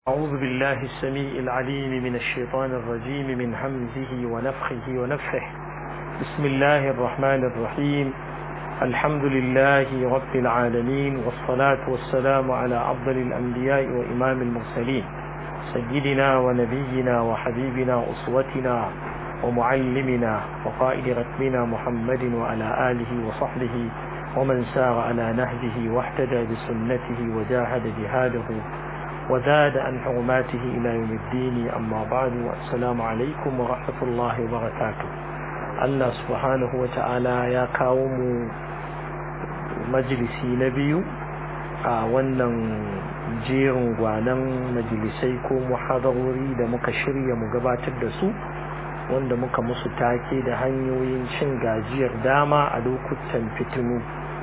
أعوذ بالله السميع العليم من الشيطان الرجيم من همزه ونفخه ونفخه بسم الله الرحمن الرحيم الحمد لله رب العالمين والصلاة والسلام على أفضل الأنبياء وإمام المرسلين سيدنا ونبينا وحبيبنا أسوتنا ومعلمنا وقائد ركبنا محمد وعلى آله وصحبه ومن سار على نهجه واحتدى بسنته وجاهد جهاده وزاد عن حرماته إلى يوم الدين أما بعد والسلام عليكم ورحمة الله وبركاته الله سبحانه وتعالى يا قوم مجلسي نبي a wannan jerin gwanan majalisai ko muhadarori da muka shirya mu gabatar da su wanda muka musu take da hanyoyin cin gajiyar dama a lokutan fitinu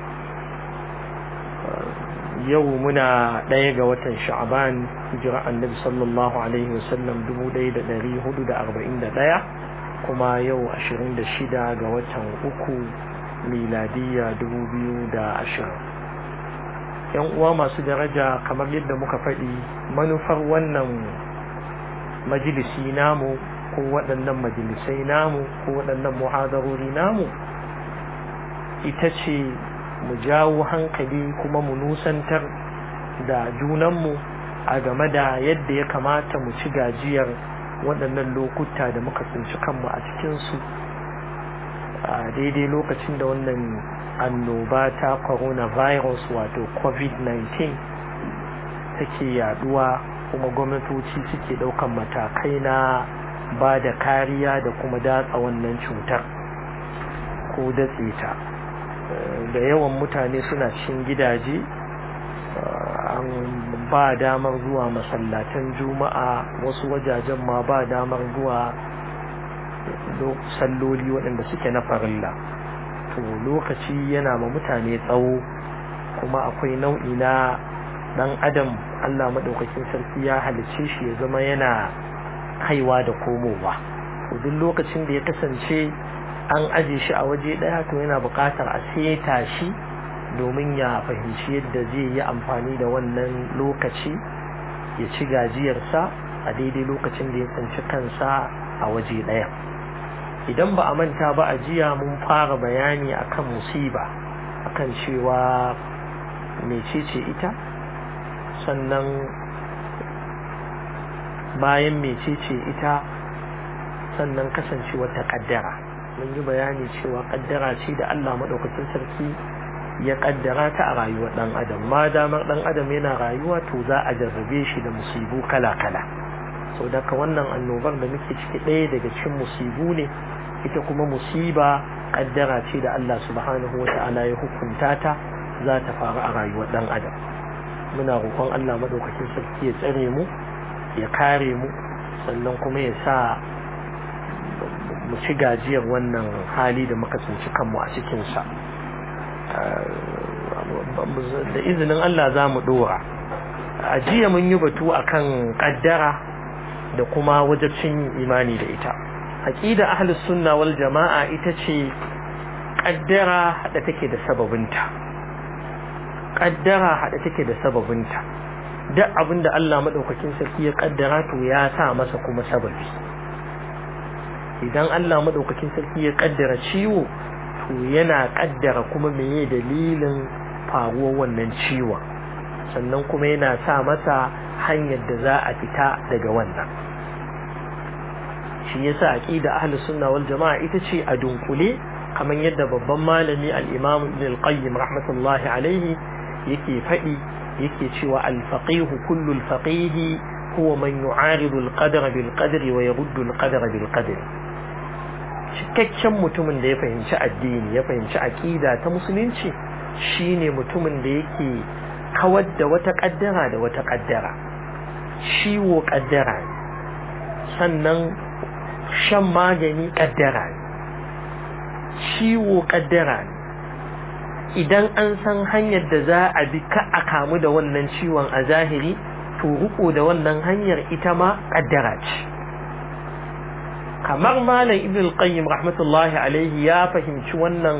yau muna ɗaya ga watan sha'aban hijira annabi sallallahu alaihi wasallam 1441 kuma yau 26 ga watan uku miladiya 2020 yan uwa masu daraja kamar yadda muka faɗi manufar wannan majalisi namu ko waɗannan majalisai namu ko waɗannan muhadarori namu ita ce mu jawo hankali kuma mu nusantar da junanmu a game da yadda ya kamata mu ci gajiyar waɗannan lokuta da muka tsinci kanmu a cikinsu a daidai lokacin da wannan annoba ta coronavirus wato covid-19 take yaduwa kuma gwamnatoci suke ɗaukan matakai na ba da kariya da kuma datsa wannan cutar ko datse ta da yawan mutane suna cikin gidaje an ba damar zuwa masallatan juma'a wasu wajajen ma ba damar zuwa salloli waɗanda suke na farilla to lokaci yana ma mutane tsawo kuma akwai nau'i na ɗan adam allah maɗaukakin sarki ya halicce shi ya zama yana kaiwa da komowa to duk lokacin da ya kasance an aje shi a waje ɗaya to yana buƙatar a seta shi domin ya fahimci yadda zai yi amfani da wannan lokaci ya ci gajiyarsa a daidai lokacin da ya tsinci kansa a waje ɗaya idan ba a manta ba a jiya mun fara bayani akan musiba akan cewa mecece ita sannan bayan mecece ita sannan kasancewar ta kaddara mun yi bayani cewa kaddara ce da Allah madaukakin sarki ya kaddara ta a rayuwar dan adam ma damar dan adam yana rayuwa to za a jarrabe shi da musibu kala kala sau daga wannan annobar da muke ciki ɗaya daga cikin musibu ne ita kuma musiba kaddara ce da Allah subhanahu wa ta'ala ya hukunta ta za ta faru a rayuwar dan adam muna roƙon Allah madaukakin sarki ya tsare mu ya kare mu sannan kuma ya sa mu ci gajiyar wannan hali da muka tsinci kanmu a cikinsa da izinin Allah za mu ɗora a jiya mun yi batu akan kaddara da kuma wajabcin imani da ita aqida ahlus sunna wal jama'a ita ce kaddara hada take da sababinta kaddara hada take da sababinta duk abinda Allah madaukakin sarki ya kaddara to ya sa masa kuma sababi idan Allah madaukakin sarki ya kaddara ciwo to yana kaddara kuma meye dalilin faruwar wannan ciwon sannan kuma yana sa masa hanyar da za a fita daga wannan shi yasa aqida ahlus sunna wal jamaa ita ce a dunkule kamar yadda babban malami al-imam ibn al-qayyim rahmatullahi alayhi yake fadi yake cewa al-faqih kullu al-faqih huwa man yu'aridu al-qadar bil qadr wa yaruddu al-qadar bil qadr cikakken mutumin da ya fahimci addini ya fahimci aqida ta musulunci shine mutumin da yake kawar da wata kaddara da wata kaddara ciwo kaddara sannan shan magani kaddara ciwo kaddara idan an san hanyar da za a bi ka a kamu da wannan ciwon a zahiri to riko da wannan hanyar ita ma kaddara ce kamar malam ibn al-qayyim rahmatullahi alaihi ya fahimci wannan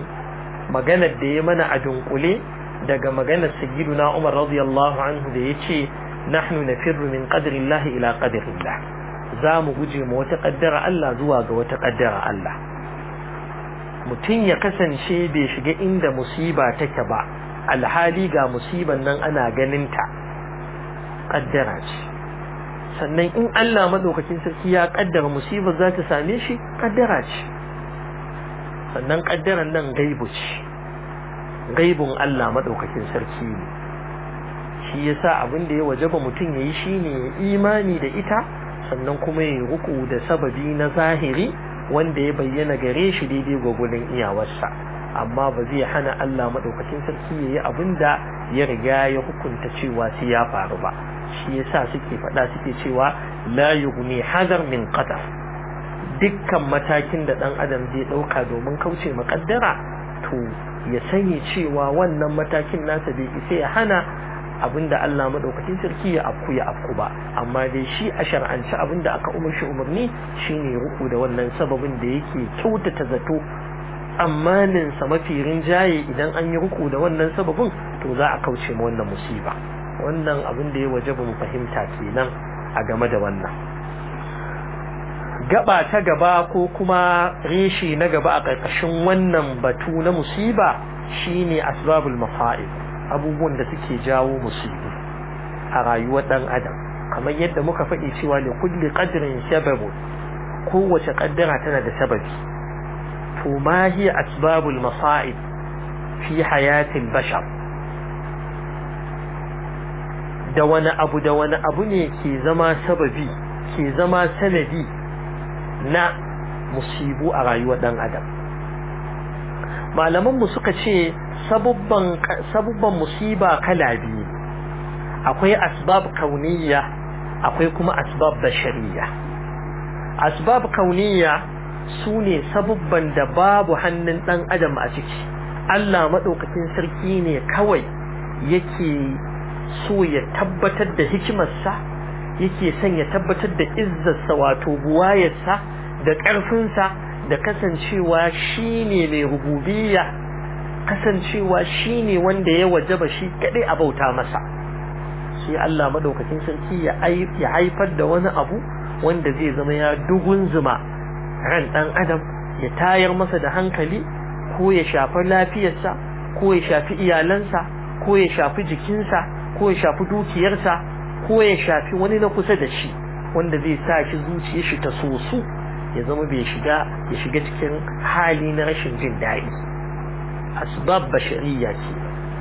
maganar da ya mana a dunkule daga maganar sayyiduna umar radiyallahu anhu da yace nahnu nafirru min qadri Allah ila qadri Allah za mu guje ma wata kaddara Allah zuwa ga wata kaddara Allah mutum ya kasance bai shiga inda musiba take ba alhali ga musiban nan ana ganinta kaddara ce sannan in Allah madaukakin sarki ya kaddara musibar za ta same shi kaddara ce sannan kaddaran nan gaibu ce gaibun Allah madaukakin sarki ne shi yasa abin da ya wajaba mutum yayi shine ya imani da ita sannan kuma ya ruku da sababi na zahiri wanda ya bayyana gare shi daidai gwagwalin iyawarsa amma ba zai hana Allah madaukakin sarki yayi abin da ya riga ya hukunta cewa sai ya faru ba shi yasa suke faɗa suke cewa la yughni hadar min qadar dukkan matakin da dan adam zai dauka domin kauce makaddara to ya sani cewa wannan matakin nasa bai isa ya hana abinda Allah madaukakin sarki ya afku ya afku ba amma dai shi a shar'anci abinda aka umarshi umarni shine ruku da wannan sababin da yake kyautata zato tsammanin sa mafi rinjaye idan an yi ruku da wannan sababin to za a kauce ma wannan musiba wannan abin da ya wajaba mu fahimta kenan a game da wannan gaba ta gaba ko kuma reshi na gaba a ƙarƙashin wannan batu na musiba shine asbabul mafa'id abubuwan da suke jawo musibu a rayuwar dan adam kamar yadda muka faɗi cewa li kulli qadrin sababu kowace kaddara tana da sababi to ma hiya asbabul masa'ib fi hayatil bashar da wani abu da wani abu ne ke zama sababi ke zama sanadi na musibu a rayuwar dan adam malamanmu suka ce sabubban musiba kala biyu akwai asbab kauniya akwai kuma asbab bashariya asbab kauniya su ne sabubban da babu hannun dan adam a ciki Allah maɗaukakin sarki ne kawai yake so ya tabbatar da hikimarsa yake son ya tabbatar da izzarsa wato buwayarsa da ƙarfinsa da kasancewa shi ne mai rububiyya kasancewa shi ne wanda ya wajaba shi kaɗai a bauta masa shi Allah maɗaukakin sarki ya haifar da wani abu wanda zai zama ya dugun zuma ran ɗan adam ya tayar masa da hankali ko ya shafi lafiyarsa ko ya shafi iyalansa ko ya shafi jikinsa ko ya shafi dukiyarsa ko ya shafi wani na kusa da shi wanda zai sa shi zuciyar shi ta soso ya zama bai shiga ya shiga cikin hali na rashin jin daɗi asbab bashariya ce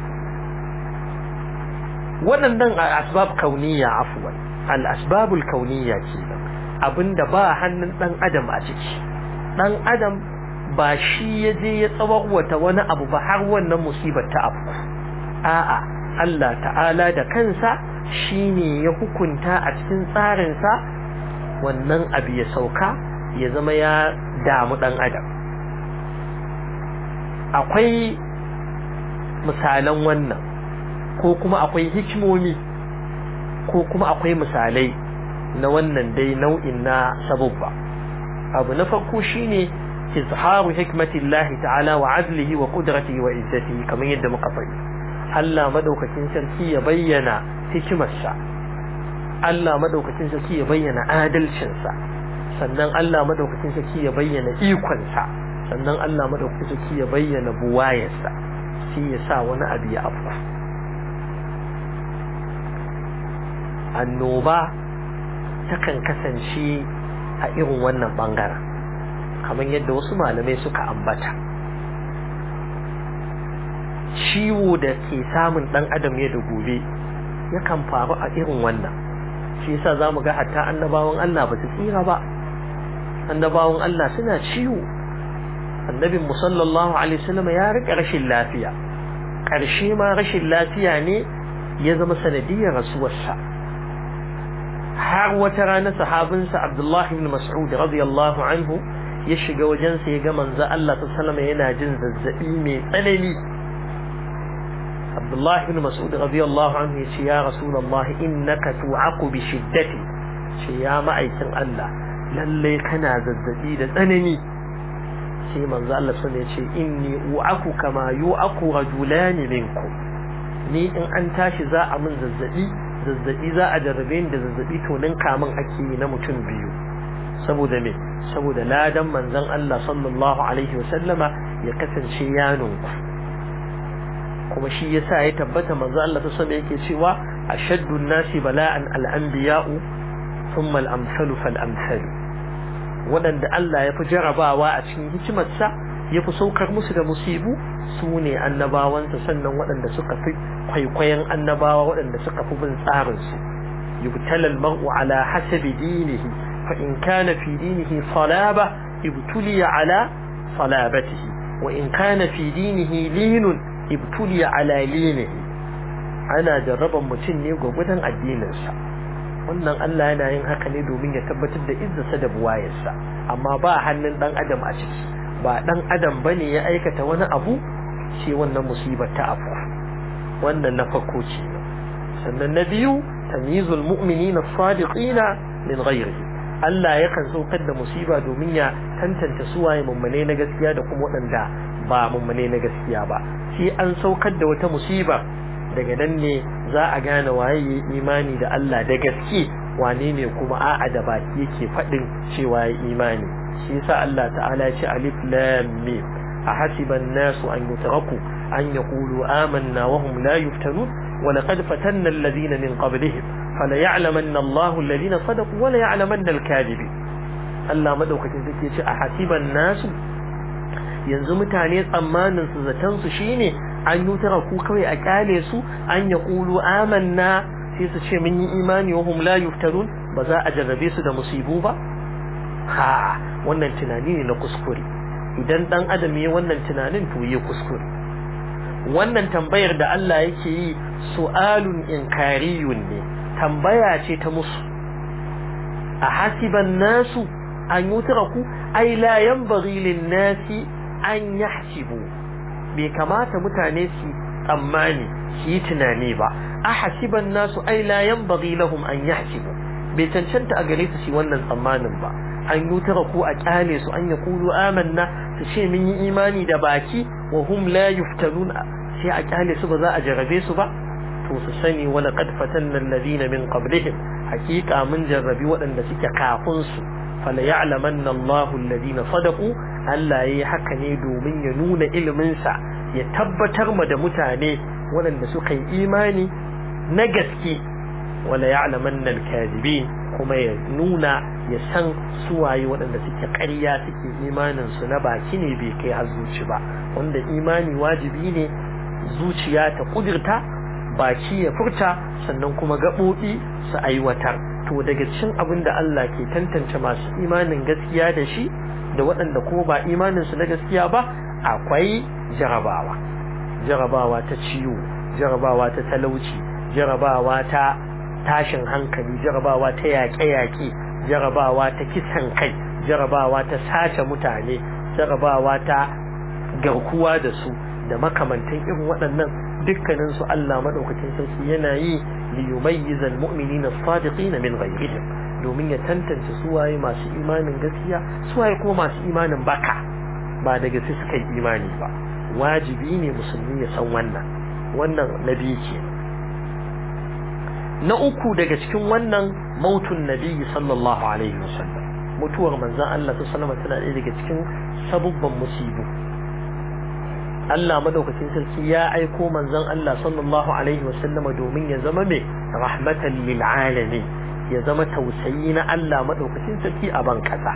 waɗannan asbab kauniya afwan al asbabul kauniya ce abinda ba hannun ɗan adam a ciki ɗan adam ba shi ya je ya tsawarwata wani abu ba har wannan musibar ta afku a'a Allah ta'ala da kansa shine ya hukunta a cikin tsarinsa wannan abu ya sauka ya zama ya damu ɗan adam akwai misalan wannan ko kuma akwai hikimomi ko kuma akwai misalai na wannan dai nau'in na sabubba abu na farko shine izharu hikmatillahi ta'ala wa adlihi wa qudratihi wa izzatihi kamar yadda muka faɗi Allah madaukakin sarki ya bayyana hikimarsa Allah madaukakin sarki ya bayyana adalcinsa sannan Allah madaukakin sarki ya bayyana ikonsa sannan Allah madaukakin sarki ya bayyana buwayarsa shi ya sa wani abu ya afku annoba takan kasance a irin wannan bangaren kamar yadda wasu malamai suka ambata ciwo da ke samun dan adam ya da gobe yakan faru a irin wannan shi yasa zamu ga hatta annabawan Allah ba su tsira ba annabawan Allah suna ciwo annabin mu sallallahu alaihi wasallam ya rika rashin lafiya karshe ma rashin lafiya ne ya zama sanadiyar rasuwarsa har wata rana sahabinsa Abdullah ibn Mas'ud radiyallahu anhu ya shiga wajensa ya ga manzo Allah sallallahu alaihi yana jin zazzabi mai tsanani Abdullah ibn Mas'ud radiyallahu anhu ya ce ya Rasulullah innaka tu'aqu bi shiddati ce ya ma'aikin Allah lalle kana zazzabi da tsanani sai manzo Allah sallallahu ya ce inni u'aku kama yu'aku rajulani minkum ni in an tashi za a min zazzabi zazzabi za a jarrabe ni da zazzabi to ninka min ake yi na mutum biyu saboda me saboda ladan manzon Allah sallallahu alaihi wasallama ya kasance ya nunku kuma shi yasa ya tabbata manzon Allah ta sallama yake cewa ashaddu nasi bala'an al-anbiya'u thumma al-amsalu fal-amsalu waɗanda Allah ya fi jarabawa a cikin hikimarsa ya fi saukar musu da musibu su ne annabawansa sannan waɗanda suka fi kwaikwayon annabawa waɗanda suka fi bin tsarinsu yubtala al-mar'u ala hasabi dinihi fa in kana fi dinihi salaba ibtuliya ala salabatihi wa in kana fi dinihi linun ibtuliya ala linihi ana jarraban mutum ne gwagwadon addininsa wannan Allah yana yin haka ne domin ya tabbatar da izzarsa da buwayarsa amma ba hannun dan adam a ciki ba dan adam bane ya aikata wani abu ce wannan musibar ta afu wannan na farko ce sannan na biyu tamyizul mu'minina as-sadiqina min ghairihi Allah yakan saukar da musiba domin ya tantance suwaye mummune na gaskiya da kuma waɗanda ba mummune na gaskiya ba sai an saukar da wata musiba daga nan ne za a gane waye imani da Allah da gaske wane ne kuma a'a da baki yake faɗin cewa ya imani shi yasa Allah ta'ala ya ce alif lam mim ahasiban nasu an yutraku an yaqulu amanna wa hum la yuftanun wa laqad fatanna alladhina min qablihim fala ya'lamanna Allahu alladhina sadaqu wa la ya'lamanna al-kadhibin Allah madaukakin sai ce ahasiban nasu yanzu mutane tsammanin su zaton su shine an yi ku kawai a kyale su an ya ƙulu amanna sai su ce mun yi imani wa hum la yuftarun ba za a jarrabe su da musibu ba ha wannan tunani ne na kuskure idan dan adam ya wannan tunanin to ya kuskure wannan tambayar da Allah yake yi su'alun inkariyun ne tambaya ce ta musu a hasiban nasu an yutraku ai la yanbaghi lin nasi an yahsibu bai kamata mutane su tsammani su yi tunani ba a hasiban nasu ai la yanbaghi lahum an yahsibu bai cancanta a gare su shi wannan tsammanin ba an yi tara ko a kyale su an ya kulu amanna su ce mun yi imani da baki wa hum la yuftanun sai a kyale su ba za a jarabe su ba to su sani wala qad fatanna alladhina min qablihim hakika mun jarrabi waɗanda suke kafin su fala ya'lamanna Allahu alladhina sadaqu Allah yayi haka ne domin ya nuna ilimin sa ya tabbatar ma da mutane waɗanda suka yi imani na gaske wala ya'lamanna al-kadhibin kuma ya nuna ya san suwaye waɗanda suke ƙarya suke imanin su na baki ne bai kai har zuci ba wanda imani wajibi ne zuciya ta kudirta baki ya furta sannan kuma gaɓoɓi su aiwatar to daga cikin abin da Allah ke tantance masu imanin gaskiya da shi da waɗanda kuma ba imanin su na gaskiya ba akwai jarabawa jarabawa ta ciwo jarabawa ta talauci jarabawa ta tashin hankali jarabawa ta yaƙe-yaƙe jarabawa ta kisan kai jarabawa ta sace mutane jarabawa ta garkuwa da su da makamantan irin waɗannan dukkanin su Allah madaukakin sarki yana yi li yumayyiza almu'minina as-sadiqina min ghayrihim domin ya tantance suwaye masu imanin gaskiya suwaye kuma masu imanin baka ba daga sai suka yi imani ba wajibi ne musulmi ya san wannan wannan nabi ke na uku daga cikin wannan mautun nabi sallallahu alaihi wasallam mutuwar manzon Allah sallallahu alaihi tana ɗaya daga cikin sabubban musibu Allah madaukakin sarki ya aiko manzon Allah sallallahu alaihi wasallama domin ya zama mai rahmatan lil alamin ya zama tausayi na Allah madaukakin sarki a ban kasa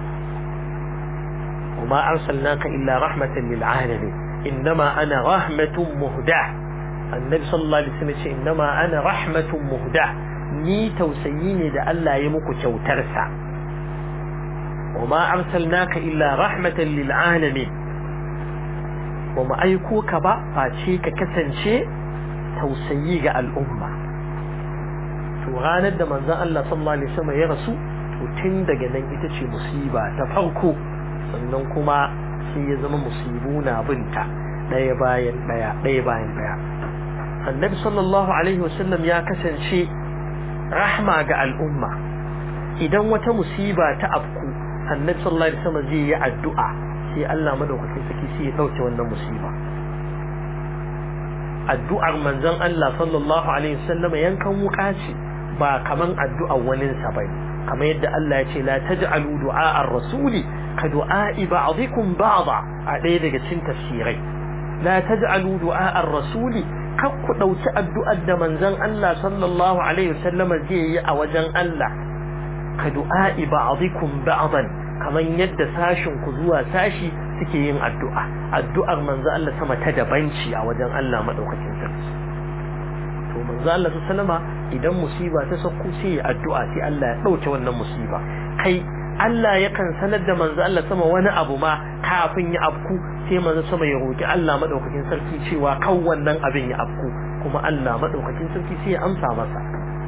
وما أرسلناك إلا رحمة للعالمين إنما أنا رحمة مهداة النبي صلى الله عليه وسلم إنما أنا رحمة مهداة ni tausayi ne da Allah ya muku kyautarsa وما أرسلناك إلا رحمة للعالمين وما أيكوك با فاشيك كسنشي توسيي ga al'umma to ranar da manzon Allah sallallahu alaihi wasallam ya rasu to tun daga nan ita ce musiba ta farko sannan kuma sai ya zama musibu na binta ɗaya bayan ɗaya ɗaya bayan ɗaya annabi sallallahu alaihi wasallam ya kasance rahma ga al'umma idan wata musiba ta afku annabi sallallahu alaihi wasallam zai yi addu'a sai Allah madaukakin saki sai ya dauke wannan musiba addu'ar manzon Allah sallallahu alaihi wasallam yankan wuka ce ba kaman addu'ar wani sa bane kamar yadda Allah ya ce la taj'alu du'a ar-rasuli ka du'a'i ba'dikum ba'da a ɗaya daga cikin tafsirai la taj'alu du'a ar-rasuli kar ku dauki addu'ar da manzon Allah sallallahu alaihi wasallam zai yi a wajen Allah ka du'a'i ba'dikum ba'dan kamar yadda sashin ku zuwa sashi suke yin addu'a addu'ar manzo Allah sama ta dabanci a wajen Allah madaukakin sarki to manzo Allah sallama idan musiba ta sauko sai ya addu'a sai Allah ya dauke wannan musiba kai Allah yakan sanar da manzo Allah sama wani abu ma kafin ya afku sai manzo sama ya roki Allah madaukakin sarki cewa kan wannan abin ya afku kuma Allah madaukakin sarki sai ya amsa masa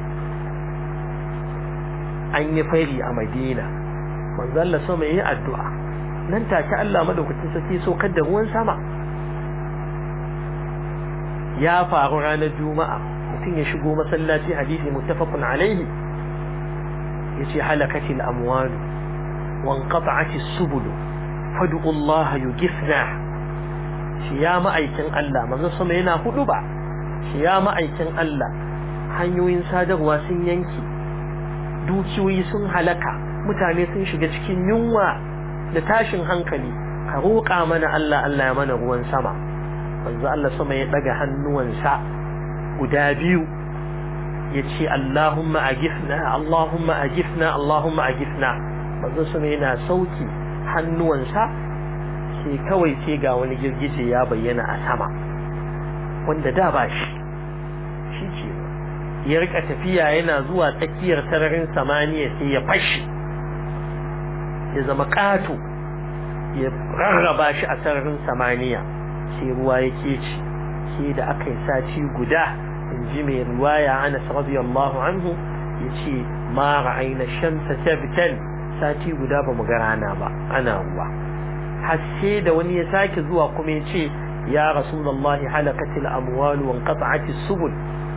an yi fari a Madina manzo Allah sama yayi addu'a nan take Allah madaukakin sarki so da ruwan sama ya faru ranar juma'a mutum ya shigo masallaci hadisi muttafaqun alaihi yace halakatil amwal wa inqata'atis subul fad'u Allah yughithna shi ya ma'aikin Allah manzo sama yana hudu ba shi ya ma'aikin Allah hanyoyin sadarwa sun yanki dukiyoyi sun halaka mutane sun shiga cikin yunwa da tashin hankali ka roƙa mana Allah Allah ya mana ruwan sama manzo Allah sama ya daga hannuwansa guda biyu ya ce Allahumma agifna Allahumma agifna Allahumma agifna manzo sama yana sauki hannuwansa sai kawai sai ga wani girgije ya bayyana a sama wanda da ba shi shi ce ya rika tafiya yana zuwa tsakiyar sararin samaniya sai ya fashi ya zama ƙato ya rarraba shi a sararin samaniya sai ruwa ya keci sai da aka yi sati guda in ji mai ruwaya anas radiyallahu anhu ya ce ma ra'ayna shamsa tabtan sati guda ba mu ga rana ba ana ruwa har sai da wani ya sake zuwa kuma ya ce ya rasulullahi halakatil amwal wa inqata'atis subul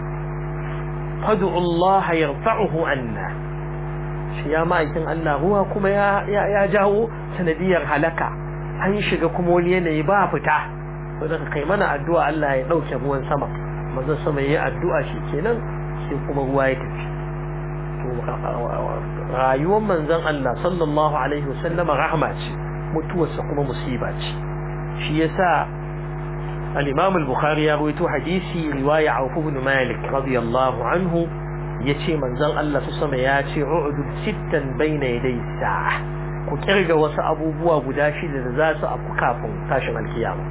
fad'u Allah yarfa'uhu anna shi ya ma'aikin Allah ruwa kuma ya jawo sanadiyar halaka an shiga kuma wani yanayi ba fita to daga kai mana addu'a Allah ya dauke ruwan sama manzon sama yayi addu'a shi kenan sai kuma ruwa ya tafi to rayuwar manzon Allah sallallahu alaihi wasallam rahma ce mutuwarsa kuma musiba ce shi yasa al-Imam al-Bukhari ya rawaito hadisi riwaya Auf ibn Malik radiyallahu anhu yace manzon Allah su sama ya ce u'udud sittan bayna yaday sa'a ku kirga wasu abubuwa guda shida da za su afku kafin tashin alkiyama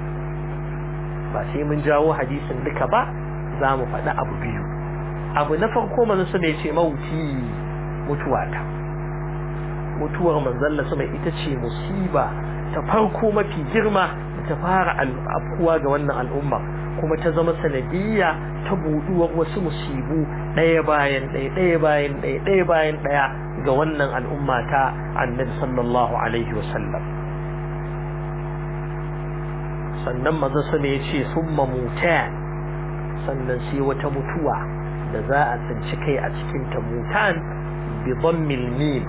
ba sai mun jawo hadisin duka ba za mu faɗi abu biyu abu na farko manzon sama ya ce mauti mutuwata mutuwar manzon Allah sama ita ce musiba ta farko mafi girma ta fara afkuwa ga wannan al'umma kuma ta zama sanadiyya ta buduwar wasu musibu ɗaya bayan ɗaya ɗaya bayan ɗaya ɗaya bayan ɗaya ga wannan al'umma ta annabi sallallahu alaihi wasallam sannan maza su ne ce sun mamuta sannan sai wata mutuwa da za a tsinci kai a cikin ta mutan bi dhammil mim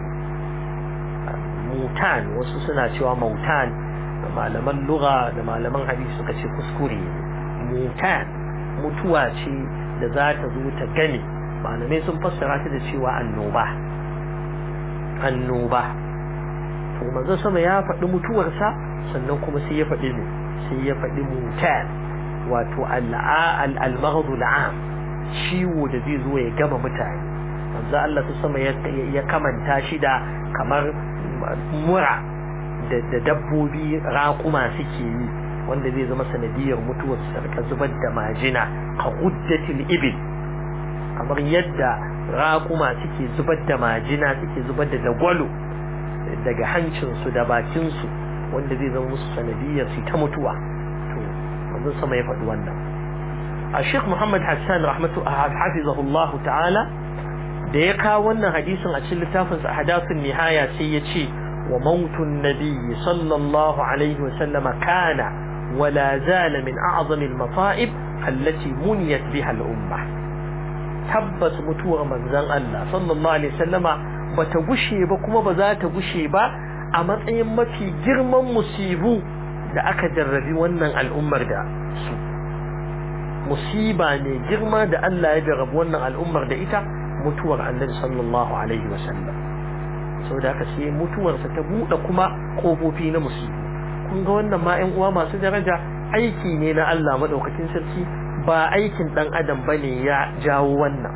mutan wasu suna cewa mautan da malaman lugha da malaman hadisi suka ce kuskure mutan mutuwa ce da za ta zo ta gane malamai sun fassara ta da cewa annoba annoba to manzo sama ya faɗi mutuwarsa sannan kuma sai ya faɗi ne sai ya faɗi mutan wato al-maghdu al-am ciwo da zai zo ya gama mutane manzo Allah ta sama ya kamanta shi da kamar mura da dabbobi raƙuma suke yi wanda zai zama sanadiyar mutuwar sarka zubar da majina a uddatil ibil kamar yadda raƙuma suke zubar da majina suke zubar da dagwalo daga hancinsu da bakinsu wanda zai zama musu sanadiyar su ta mutuwa to wanzu sama ya faɗi wannan a sheikh muhammad hassan rahmatu hafizahullahu ta'ala da ya kawo wannan hadisin a cikin littafinsa a hadasun nihaya sai ya ce wa mautun nabiyyi sallallahu alaihi wasallama kana ولا زال من أعظم المصائب التي منيت بها الأمة تبت متوى من زن الله صلى الله عليه وسلم بتغشي بكما بذات غشي با أما أيام في جرم مصيبو da aka jarrabi wannan al'ummar da su musiba ne girma da Allah ya jarabu wannan al'ummar da ita mutuwar annabi sallallahu alaihi wasallam sau da aka sai mutuwarsa ta buɗe kuma ƙofofi na musibu kun ga wannan ma 'yan uwa masu daraja aiki ne na Allah maɗaukakin sarki ba aikin ɗan adam ba ne ya jawo wannan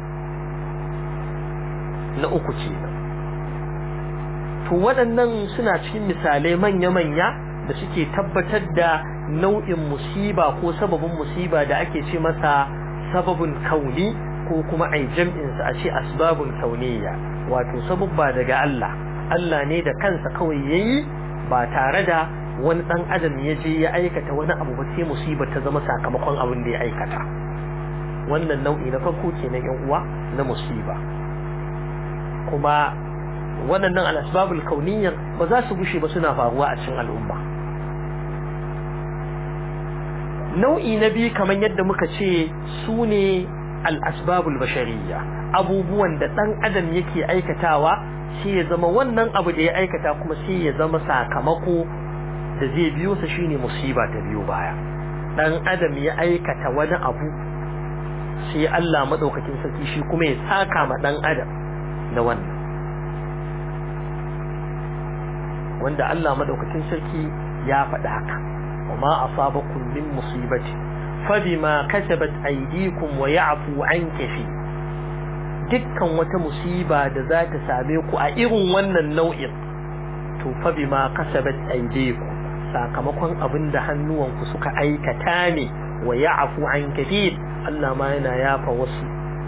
na uku ce to waɗannan suna cikin misalai manya-manya da suke tabbatar da nau'in musiba ko sababin musiba da ake ce masa sababin kauni ko kuma ai jam'insa a ce asbabun kauniya wato sababba daga Allah Allah ne da kansa kawai yayi ba tare da wani dan adam ya je ya aikata wani abu ba sai musiba ta zama sakamakon abin da ya aikata wannan nau'i na farko kenan yan uwa na musiba kuma waɗannan al-asbabul kauniyyar ba za su gushe ba suna faruwa a cikin al'umma nau'i na biyu kamar yadda muka ce su ne al'asbabul bashariya abubuwan da ɗan adam yake aikatawa sai ya zama wannan abu da ya aikata kuma sai ya zama sakamako da zai biyo sa shine musiba ta biyo baya ɗan adam ya aikata wani abu sai Allah maɗaukakin sarki shi kuma ya saka ma ɗan adam da wannan wanda Allah maɗaukakin sarki ya faɗi haka وما أصابكم من مصيبة فبما كسبت أيديكم ويعفو عن كثير dukkan wata musiba da za ta same ku a irin wannan nau'in to fa bima kasabat aydikum sakamakon abin da hannuwanku suka aikata ne wa ya'fu an kathir Allah ma yana yafa wasu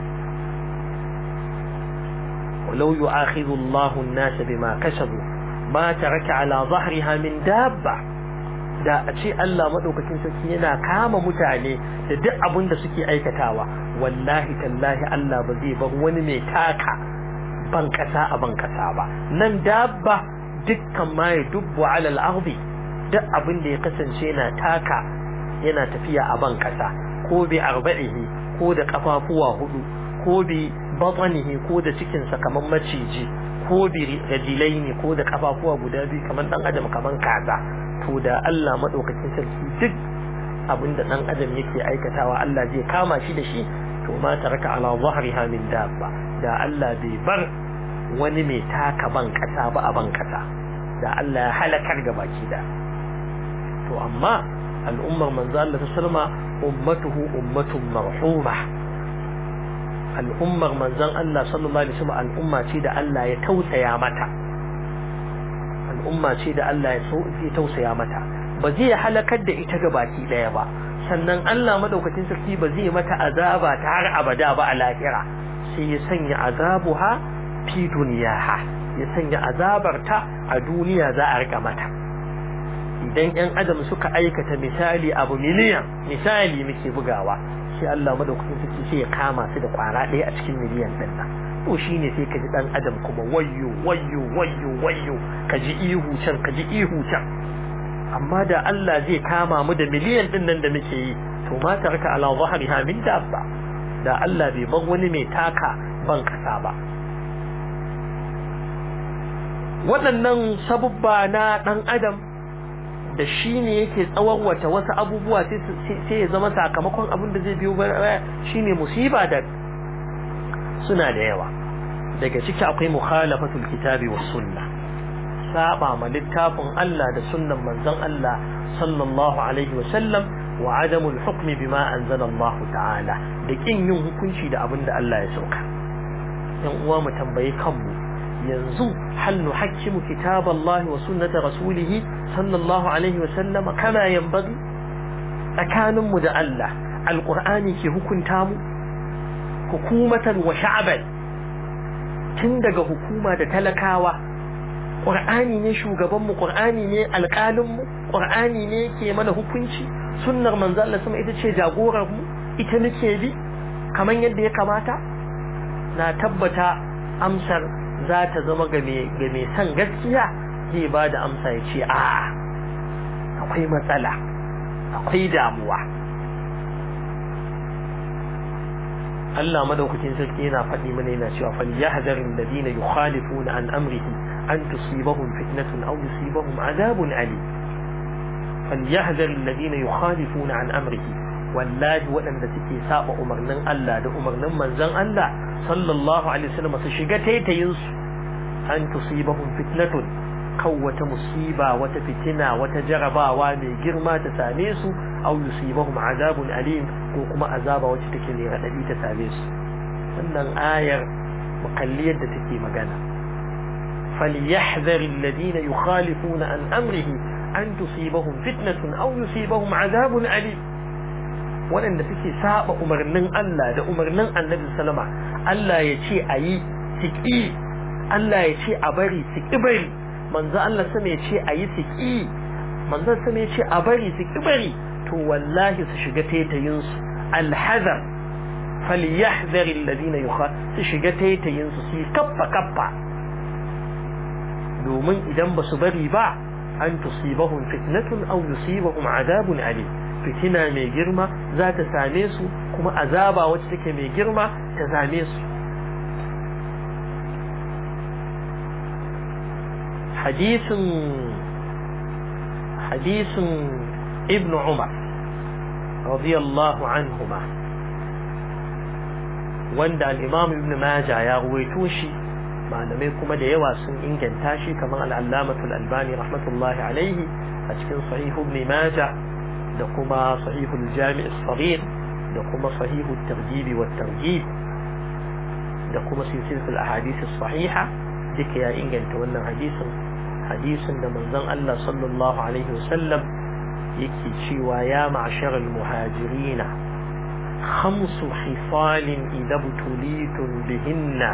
walau yu'akhidhu Allahu an-nasa bima kasabu ma taraka ala dhahriha min dabba da a ce Allah maɗaukakin sarki yana kama mutane da duk abin da suke aikatawa wallahi tallahi Allah ba zai bar wani mai taka ban kasa a ban kasa ba nan dabba dukkan ma ya dubbu alal ardi duk abin da ya kasance yana taka yana tafiya a ban kasa ko bi arba'ihi ko da kafafuwa hudu ko bi batanihi ko da cikinsa kamar maciji ko bi rajilaini ko da kafafuwa guda biyu kamar dan adam kamar kaza to da Allah madaukakin sarki duk abinda dan adam yake aikatawa Allah zai kama shi da shi to ma taraka ala zahriha min dabba da Allah bai bar wani mai taka ban kasa ba a ban kasa da Allah ya halakar ga baki da to amma al'ummar manzo Allah sallama ummatuhu ummatun marhuma al'ummar manzon Allah sallallahu alaihi wasallam al'umma ce da Allah ya tausaya mata al'umma ce da Allah ya zai tausaya mata ba zai halakar da ita ga baki daya ba sannan Allah madaukakin sarki ba zai mata azaba ta har abada ba a lahira sai ya sanya azabuha fi duniyaha ya sanya azabarta a duniya za a rika mata idan yan adam suka aikata misali abu miliyan misali muke bugawa sai Allah madaukakin sarki sai ya kama su da kwara ɗaya a cikin miliyan ɗin nan to shine sai ka ji dan adam kuma wayyo wayyo wayyo wayyo ka ji ihu can ka ji ihu can amma da Allah zai kama mu da miliyan din nan da muke yi to ma tarka ala zahriha min dabba da Allah bai bar wani mai taka ban kasa ba waɗannan sabubba na ɗan adam da shi ne yake tsawon wasu abubuwa sai ya zama sakamakon abin da zai biyo shine musiba da suna da yawa daga ciki akwai mukhalafatul kitabi was sunna saba ma littafin Allah da sunnan manzon Allah sallallahu alaihi wa sallam wa adamul hukmi bima anzala Allah ta'ala da kin yin hukunci da abin da Allah ya sauka yan uwa mu tambayi kanmu yanzu hal nuhakkimu kitaballahi wa sunnata rasulihi sallallahu alaihi wa sallam kama yanbaghi tsakaninmu da Allah alqur'ani ke hukunta mu hukumatan wa sha'ban tun daga hukuma da talakawa ƙur'ani ne shugabanmu ƙur'ani ne alƙalinmu ƙur'ani ne ke mana hukunci sunnar manzo Allah sama ita ce jagorar mu ita nake bi kamar yadda ya kamata na tabbata amsar za ta zama ga mai son gaskiya zai ba da amsa ya ce a akwai matsala akwai damuwa Allah madaukakin sarki yana faɗi mana yana cewa fal yahzaril ladina yukhalifuna an amrihi an tusibahum fitnatun aw yusibahum adabun ali fal yahzaril ladina yukhalifuna an amrihi wallahi waɗanda suke saba umarnin Allah da umarnin manzon Allah sallallahu alaihi wasallam su shiga taitayin su an tusibahum fitnatun kan wata musiba wata fitina wata jarabawa mai girma ta same su aw yusibahum azabun alim ko kuma azaba wacce take mai radadi ta same su wannan ayar mukalliyar da take magana فليحذر الذين يخالفون عن أمره أن تصيبهم فتنة أو يصيبهم عذاب أليم waɗanda suke saba umarnin Allah da umarnin annabi sallama Allah ya ce a yi siƙi Allah ya ce a bari siƙi bari manzo Allah sama ya ce a yi siƙi manzo sama ya ce a bari siƙi bari to wallahi su shiga taitayin su alhazar falyahdhar alladhina yukha su shiga taitayin su su kaffa kaffa domin idan ba su bari ba an tusibahum fitnatun aw yusibahum adabun alim fitina mai girma za ta same su kuma azaba wacce take mai girma ta same su hadisin hadisin ibn umar radiyallahu anhuma wanda al-imam ibn majah ya ruwaito shi malamai kuma da yawa sun inganta shi kamar al-allamatul albani rahmatullahi alaihi a cikin sahih ibn majah da kuma sahihul jami' as-saghir da kuma sahihut targhib wa targhib da kuma silsilatul ahadith as-sahiha duka ya inganta wannan hadisin hadisin da manzon Allah sallallahu alaihi wasallam yake cewa ya ma'sharal muhajirina khamsu khisalin idza butulitum bihinna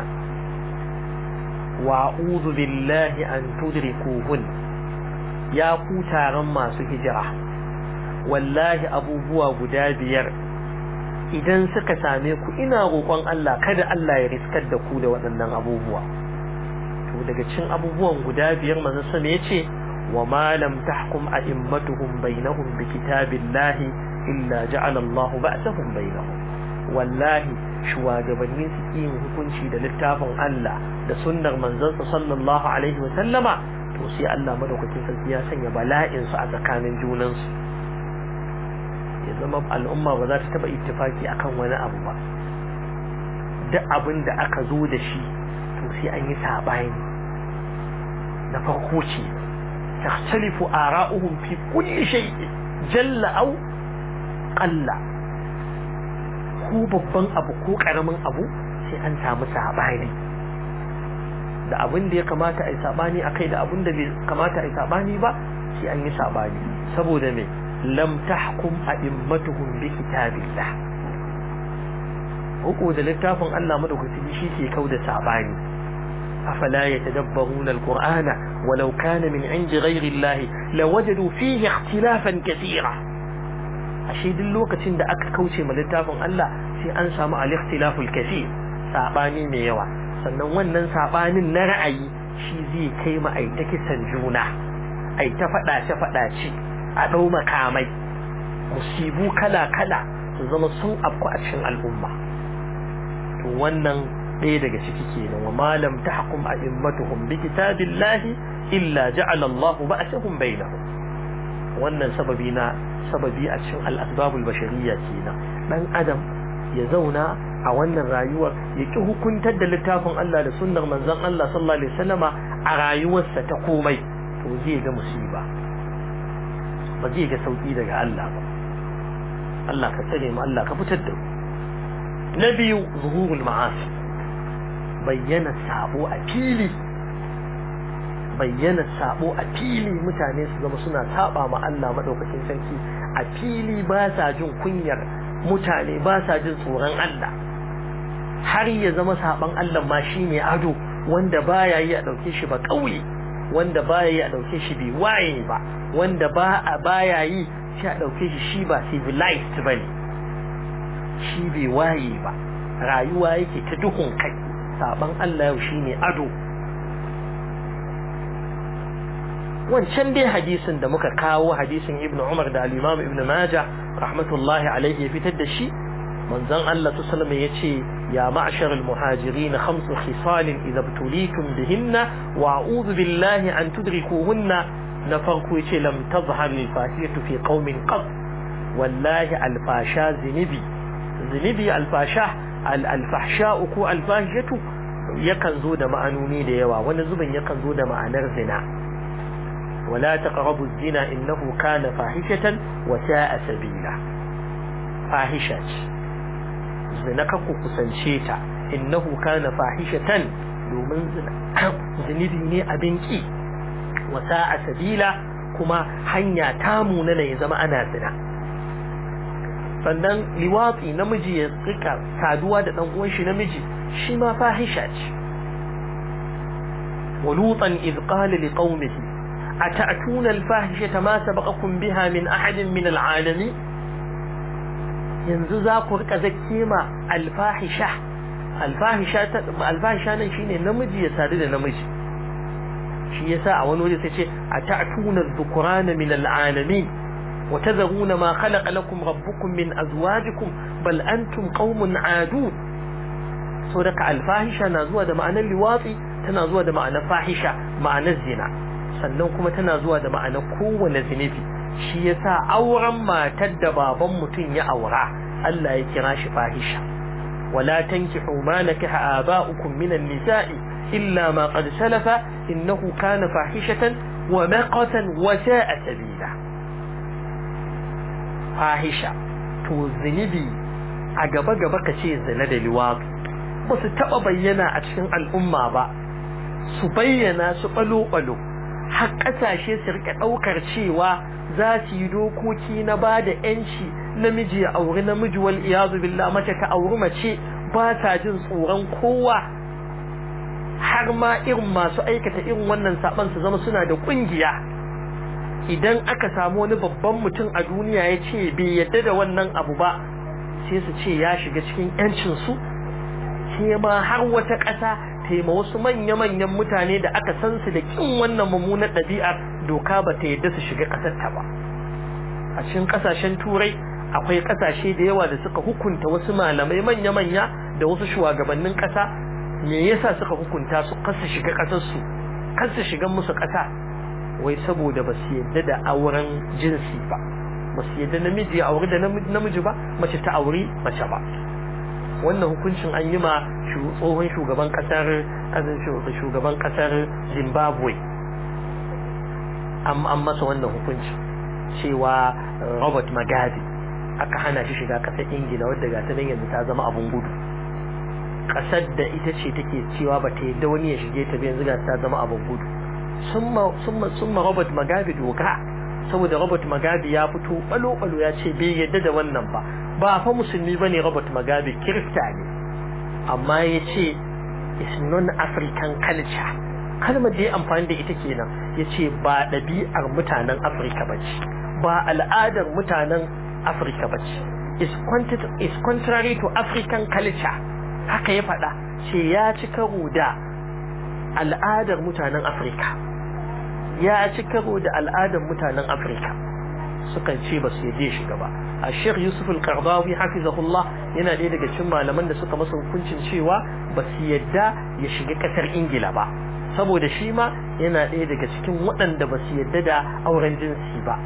wa a'udhu billahi an tudrikuhun ya ku taron masu hijira wallahi abubuwa guda biyar idan suka same ku ina roƙon Allah kada Allah ya riskar da ku da waɗannan abubuwa to daga cikin abubuwan guda biyar manzo sama yace wa ma lam tahkum a'immatuhum bainahum bi kitabillahi illa ja'ala Allah ba'sahum bainahum wallahi shugabanni su yin hukunci da littafin Allah da sunnar manzansa sallallahu alaihi wa sallama to sai Allah madaukakin sarki ya sanya bala'in su a tsakanin junansu ya zama al'umma ba za ta taba ittifaki akan wani abu ba duk abin da aka zo da shi to sai an yi sabani na farko ce takhtalifu ara'uhum fi kulli shay'in jalla aw qalla ko babban abu ko karamin abu sai an samu sabani da abin da ya kamata a yi sabani akai da abin da bai kamata a yi sabani ba sai an yi sabani saboda me lam tahkum a'immatuhum bi kitabillah huku da littafin Allah madaukaki shi ke kauda sabani afala yatadabbaruna alqur'ana walau kana min indi ghayri Allah lawajadu fihi ikhtilafan katira ashe duk lokacin da aka kauce ma littafin Allah sai an samu al-ikhtilaful kathir sabani mai yawa sannan wannan sabanin na ra'ayi shi zai kai ma ai ta kisan juna ai ta fadace fadace a ɗau makamai musibu kala-kala su zama sun afku a cikin al'umma to wannan ɗaya daga ciki kenan wa malam tahkum a'immatuhum bi kitabillahi illa ja'ala Allahu ba'sahum bainahum wannan sababi na sababi a cikin al-asbabul bashariyya kenan dan adam ya zauna a wannan rayuwar ya ki hukuntar da littafin Allah da sunnar manzon Allah sallallahu alaihi wasallama a rayuwarsa ta komai to zai ga musiba ba zai ga sauki daga Allah ba Allah ka tsare mu Allah ka fitar da mu na biyu zuhurul ma'asi bayyana sabo a fili bayyana sabo a fili mutane su zama suna saba ma Allah madaukakin sarki a fili ba sa jin kunyar mutane ba sa jin tsoron Allah har ya zama saban Allah ma shine ado wanda baya yi a dauke shi ba kauye wanda baya yi a dauke shi bai waye ba wanda ba a baya yi shi a dauke shi shi ba civilized bane shi bai waye ba rayuwa yake ta duhun kai saban Allah yau shine ado wancan dai hadisin da muka kawo hadisin Ibn Umar da al-Imam Ibn Majah rahmatullahi alaihi ya fitar da shi manzon Allah sallallahu alaihi yace ya ma'shar al-muhajirin khamsu khisal idza btulitum bihinna wa a'udhu billahi an tudrikuhunna na farko yace lam tazhar al-fahishatu fi qaumin qad wallahi alfasha zinibi zinibi alfasha alfahsha ko alfahishatu yakan zo da ma'anoni da yawa wani zubin yakan zo da ma'anar zina wala taqrabu zina innahu kana fahishatan wa sa'a sabila fahisha ce zina ka ku kusance ta innahu kana fahishatan domin zina zinibi ne abin ki wa sa'a sabila kuma hanya ta munana ya zama ana zina sannan liwatsi namiji ya rika saduwa da dan uwan shi namiji shi ma fahisha ce ولوطا إذ قال لقومه أتأتون الفاحشة ما سبقكم بها من أحد من العالمين yanzu za ku rika zakke ma alfahisha alfahisha alfahisha nan shine namiji ya sadu da namiji shi yasa a wani waje sai ce ata'tuna dhukrana min al'alamin wa tadhuruna ma khalaqa lakum rabbukum min azwajikum bal antum qaumun adun so daga alfahisha na zuwa da ma'anar liwatsi tana zuwa da ma'anar fahisha ma'anar zina sannan kuma tana zuwa da ma'anar kowane zunubi shi yasa auren matar da baban mutum ya aura Allah ya kira shi fahisha wala tankihu ma nakaha aba'ukum minan nisa'i illa ma qad salafa innahu kana fahishatan wa maqatan wa sa'a sabila fahisha to zunubi a gaba gaba kace zina da liwat ba su taba bayyana a cikin al'umma ba su bayyana su balo balo har kasashe su rika daukar cewa za su yi dokoki na ba da yanci namiji ya auri namiji wal iyazu billah mace ta auri mace ba ta jin tsoron kowa har ma irin masu aikata irin wannan saban su zama suna da kungiya idan aka samu wani babban mutum a duniya ya ce bai yadda da wannan abu ba sai su ce ya shiga cikin yancin su sai ma har wata ƙasa taima wasu manya-manyan mutane da aka san su da kin wannan mummunar ɗabi'ar doka ba ta yadda su shiga ƙasar ta ba a cikin ƙasashen turai akwai ƙasashe da yawa da suka hukunta wasu malamai manya-manya da wasu shugabannin ƙasa me yasa suka hukunta su kasa shiga ƙasar su kasa shiga musu ƙasa wai saboda ba su yadda da auren jinsi ba ba su yadda namiji ya auri da namiji ba mace ta auri mace ba wannan hukuncin an yi ma tsohon shugaban kasar shugaban kasar zimbabwe an masa wannan hukuncin cewa robert magabi aka hana shi shiga kasar ingila wadda ga ta nan yanzu ta zama abun gudu kasar da ita ce take cewa ba ta yadda wani ya shige ta yanzu ga ta zama abun gudu sun ma robert magabi doka saboda robert magabi ya fito balo-balo ya ce bai yadda da wannan ba ba fa musulmi ba ne robert magabi kirista ne amma ya ce is non-african culture kalmar da ya amfani da ita kenan ya ce ba ɗabi'ar mutanen afirka ba ce ba al'adar mutanen afirka ba ce is contrary to african culture haka ya faɗa ce ya ci karo da al'adar mutanen afirka ya ci karo da al'adar mutanen afirka sukan ce ba su yaje shiga ba a sheikh yusuf al-qardawi hafizahullah yana ɗaya daga cikin malaman da suka masa hukuncin cewa ba su yadda ya shiga ƙasar ingila ba saboda shi ma yana ɗaya daga cikin waɗanda ba su yadda da auren jinsi ba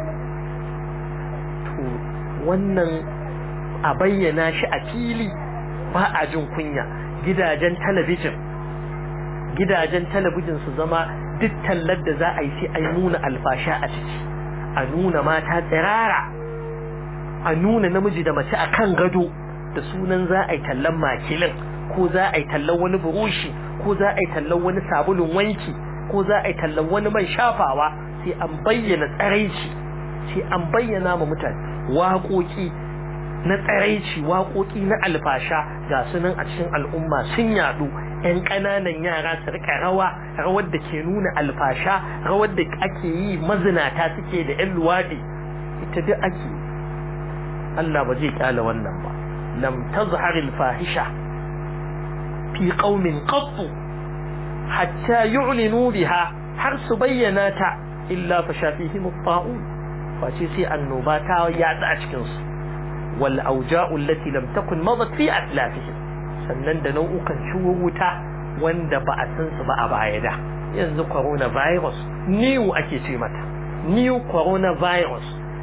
to wannan a bayyana shi a fili ba a jin kunya gidajen talabijin gidajen talabijin su zama duk tallar da za a yi sai a nuna alfasha a ciki a nuna mata tsirara a nuna namiji da mace a kan gado da sunan za a yi tallan makilin ko za a yi tallan wani burushi ko za a yi tallan wani sabulun wanki ko za a yi tallan wani man shafawa sai an bayyana tsaraici sai an bayyana ma mutane waƙoƙi na tsaraici waƙoƙi na alfasha ga sunan a cikin al'umma sun yaɗu ‘yan ƙananan yara su rika rawa rawar da ke nuna alfasha rawar da ake yi mazinata suke da ‘yan luwaɗi ita duk ake Allah ba zai ƙyala wannan ba lam tazhar fahisha fi qaumin qattu hatta yu'linu biha har su bayyana ta illa fa shafihim at-ta'un face sai annoba ta yatsa a cikin su wal auja'u allati lam takun madat fi aslafihim sannan da nau'ukan ciwuwuta wanda ba a san su ba a baya da yanzu coronavirus new ake ce mata new coronavirus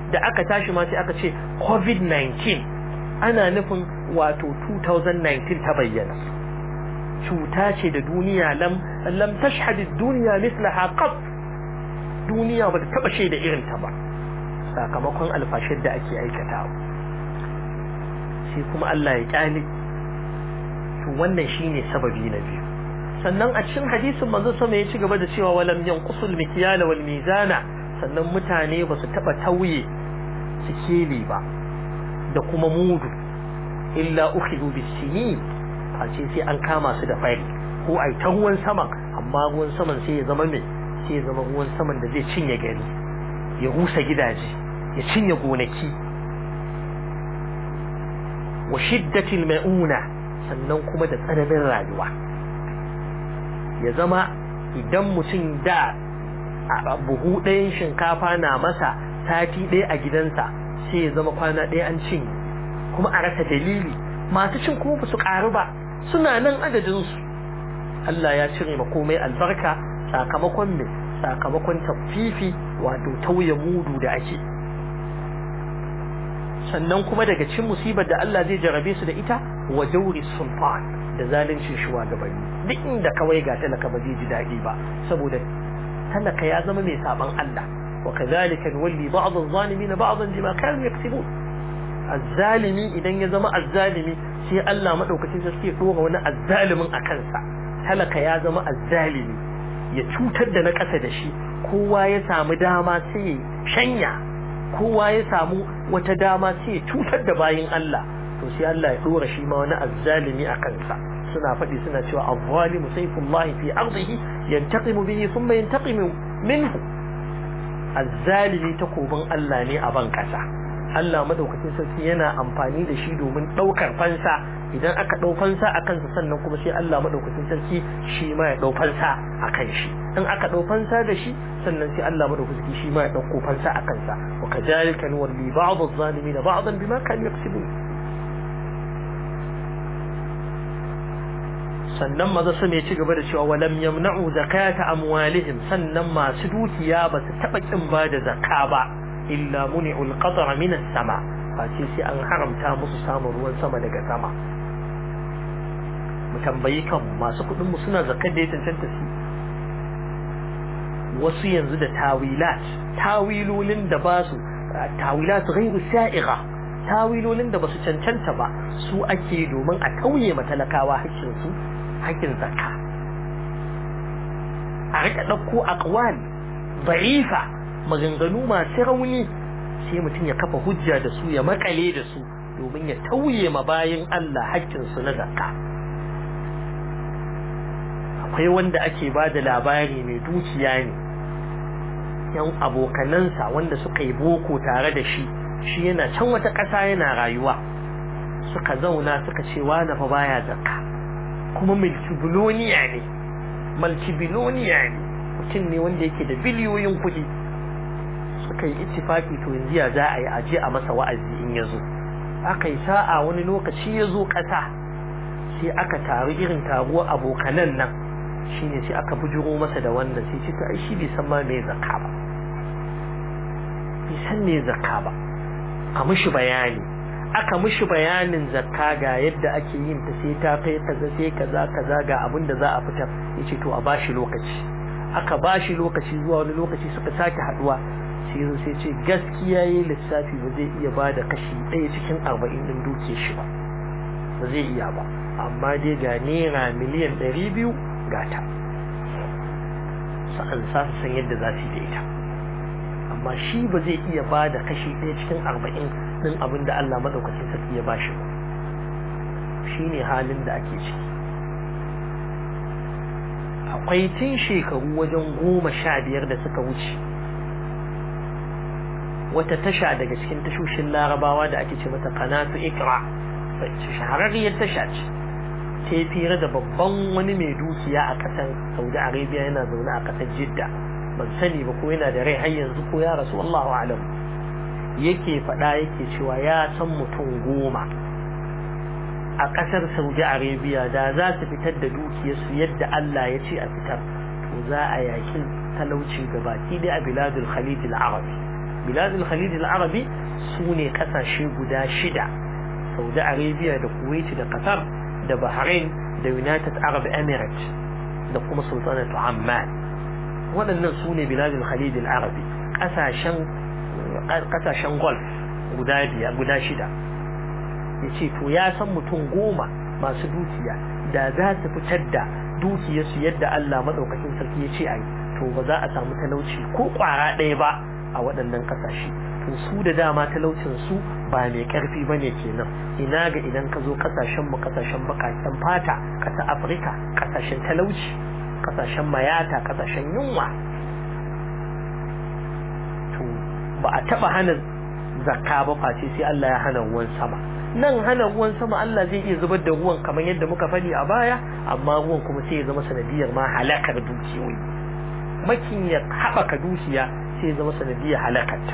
da aka tashi ma sai aka ce covid-19 ana nufin wato 2019 ta bayyana cuta ce da duniya lam lam tashhad ad-dunya mithlaha qat duniya ba ta taba shaida irin ta ba sakamakon alfashir da ake aikatawa shi kuma Allah ya kyale to wannan shine sababi na biyu sannan a cikin hadisin manzo sama ya ci gaba da cewa walam yanqusul mikyala wal mizana sannan mutane ba su taba tauye sikeli ba da kuma mudu illa ukhidhu bisinin a ce sai an kama su da fari ko ai ta ruwan saman amma ruwan saman sai ya zama me sai ya zama ruwan saman da zai cinye gari ya rusa gidaje ya cinye gonaki wa shiddatil mauna sannan kuma da tsananin rayuwa ya zama idan mutum da buhu ɗayan shinkafa na masa sati ɗaya a gidansa sai ya zama kwana ɗaya an cinye kuma a rasa dalili masu cin kuma su ƙaru ba suna nan adadinsu Allah ya cire ma komai albarka sakamakon me sakamakon tafifi wato tauye mudu da ake sannan kuma daga cin musibar da Allah zai jarabe su da ita wa jauri sultan da zalincin shugabanni duk inda kawai ga talaka ba zai ji daɗi ba saboda talaka ya zama mai saban Allah wa kadhalika nuwalli ba'd adh-dhalimin ba'dan bima kanu yaktubun azzalimi idan ya zama azzalimi sai Allah madaukakin sarki ya dora wani azzalimin a kansa talaka ya zama azzalimi ya cutar da na ƙasa da shi kowa ya samu dama sai ya shanya kowa ya samu wata dama sai ya cutar da bayin Allah to sai Allah ya dora shi ma wani azzalimi a kansa suna faɗi suna cewa az-zalimu sayfullahi fi ardihi yantaqimu bihi thumma yantaqimu minhu azzalimi takobin Allah ne a ban kasa Allah madaukakin sarki yana amfani da shi domin ɗaukar fansa idan aka ɗau fansa a kansa sannan kuma sai Allah madaukakin sarki shi ma ya ɗau fansa a kan shi in aka ɗau fansa da shi sannan sai Allah madaukakin sarki shi ma ya ɗauko fansa a kansa wa kadhalika nuwalli ba'd adh-dhalimin ba'dan bima kanu yaksubun sannan maza su mai ci gaba da cewa walam yamna'u zakata amwalihim sannan masu dukiya ba su taɓa kin ba da zakka ba illa muni'ul qatra min as-sama face sai an haramta musu samun ruwan sama daga sama mu tambayi kan masu kudin mu suna zakar da ya cancanta su wasu yanzu da tawilat tawilolin da ba su tawilat ghairu sa'iga tawilolin da ba su cancanta ba su ake domin a kauye matalakawa hakkin su hakkin zakka a rika dauko aqwal da'ifa maganganu masu rauni sai mutum ya kafa hujja da su ya makale da su domin ya tauye ma bayin Allah haƙƙinsu na zakka akwai wanda ake ba da labari mai dukiya ne yan abokanansa wanda suka yi boko tare da shi shi yana can wata ƙasa yana rayuwa suka zauna suka ce wani fa baya zakka kuma multibiloniya ne multibiloniya ne mutum ne wanda yake da biliyoyin kuɗi suka yi ittifaki to yanzu ya za a yi aje a masa wa'azi in ya zo aka yi sa'a wani lokaci ya zo ƙasa sai aka taru irin taruwar abokanan nan shine sai aka bujuro masa da wannan sai ce ai shi bai san ma me zakka ba bai san me zakka ba a mishi bayani aka mishi bayanin zakka ga yadda ake yin ta sai ta kai kaza sai kaza kaza ga abin da za a fitar yace to a bashi lokaci aka bashi lokaci zuwa wani lokaci suka sake haduwa sai zo sai ce gaskiya yi lissafi ba zai iya ba da kashi ɗaya cikin arba'in ɗin duke shi ba ba zai iya ba amma dai ga naira miliyan ɗari biyu ga ta sa'an sa su san yadda za su yi da ita amma shi ba zai iya ba da kashi ɗaya cikin arba'in ɗin abin da Allah maɗaukacin sarki ya ba shi ba shi ne halin da ake ciki akwai tun shekaru wajen goma sha biyar da suka wuce wata tasha daga cikin tashoshin larabawa da ake ce mata kanatu ikra shahararriyar tasha ce ta yi fira da babban wani mai dukiya a ƙasar saudi arabia yana zaune a ƙasar jidda ban sani ba ko yana da rai har yanzu ko ya rasu allahu alam yake faɗa yake cewa ya san mutum goma a ƙasar saudi arabia da za su fitar da dukiyarsu yadda allah ya ce a fitar to za a yakin talauci gabaki dai a biladul khalid al-arabi biladul khalid al-arabi su ne kasashe guda shida saudi arabia da kuwait da qatar da bahrain da united arab emirates da kuma sultanatu amman waɗannan su ne biladul khalid al-arabi kasashen kasashen golf guda biya guda shida yace to ya san mutum goma masu dukiya da za su fitar da dukiyarsu yadda Allah madaukakin sarki ya ce ai to ba za a samu talauci ko kwara ɗaya ba a waɗannan ƙasashe to su da dama talaucin su ba mai ƙarfi ba ne kenan ina ga idan ka zo ƙasashen mu ƙasashen baƙaƙen fata ƙasar Afirka ƙasashen talauci ƙasashen mayata ƙasashen yunwa to ba a taɓa hana zakka ba face sai Allah ya hana ruwan sama nan hana ruwan sama Allah zai iya zubar da ruwan kamar yadda muka faɗi a baya amma ruwan kuma sai ya zama sanadiyar ma halakar dukiyoyi makin ya haɓaka dukiya sai ya zama sanadiyar halakarta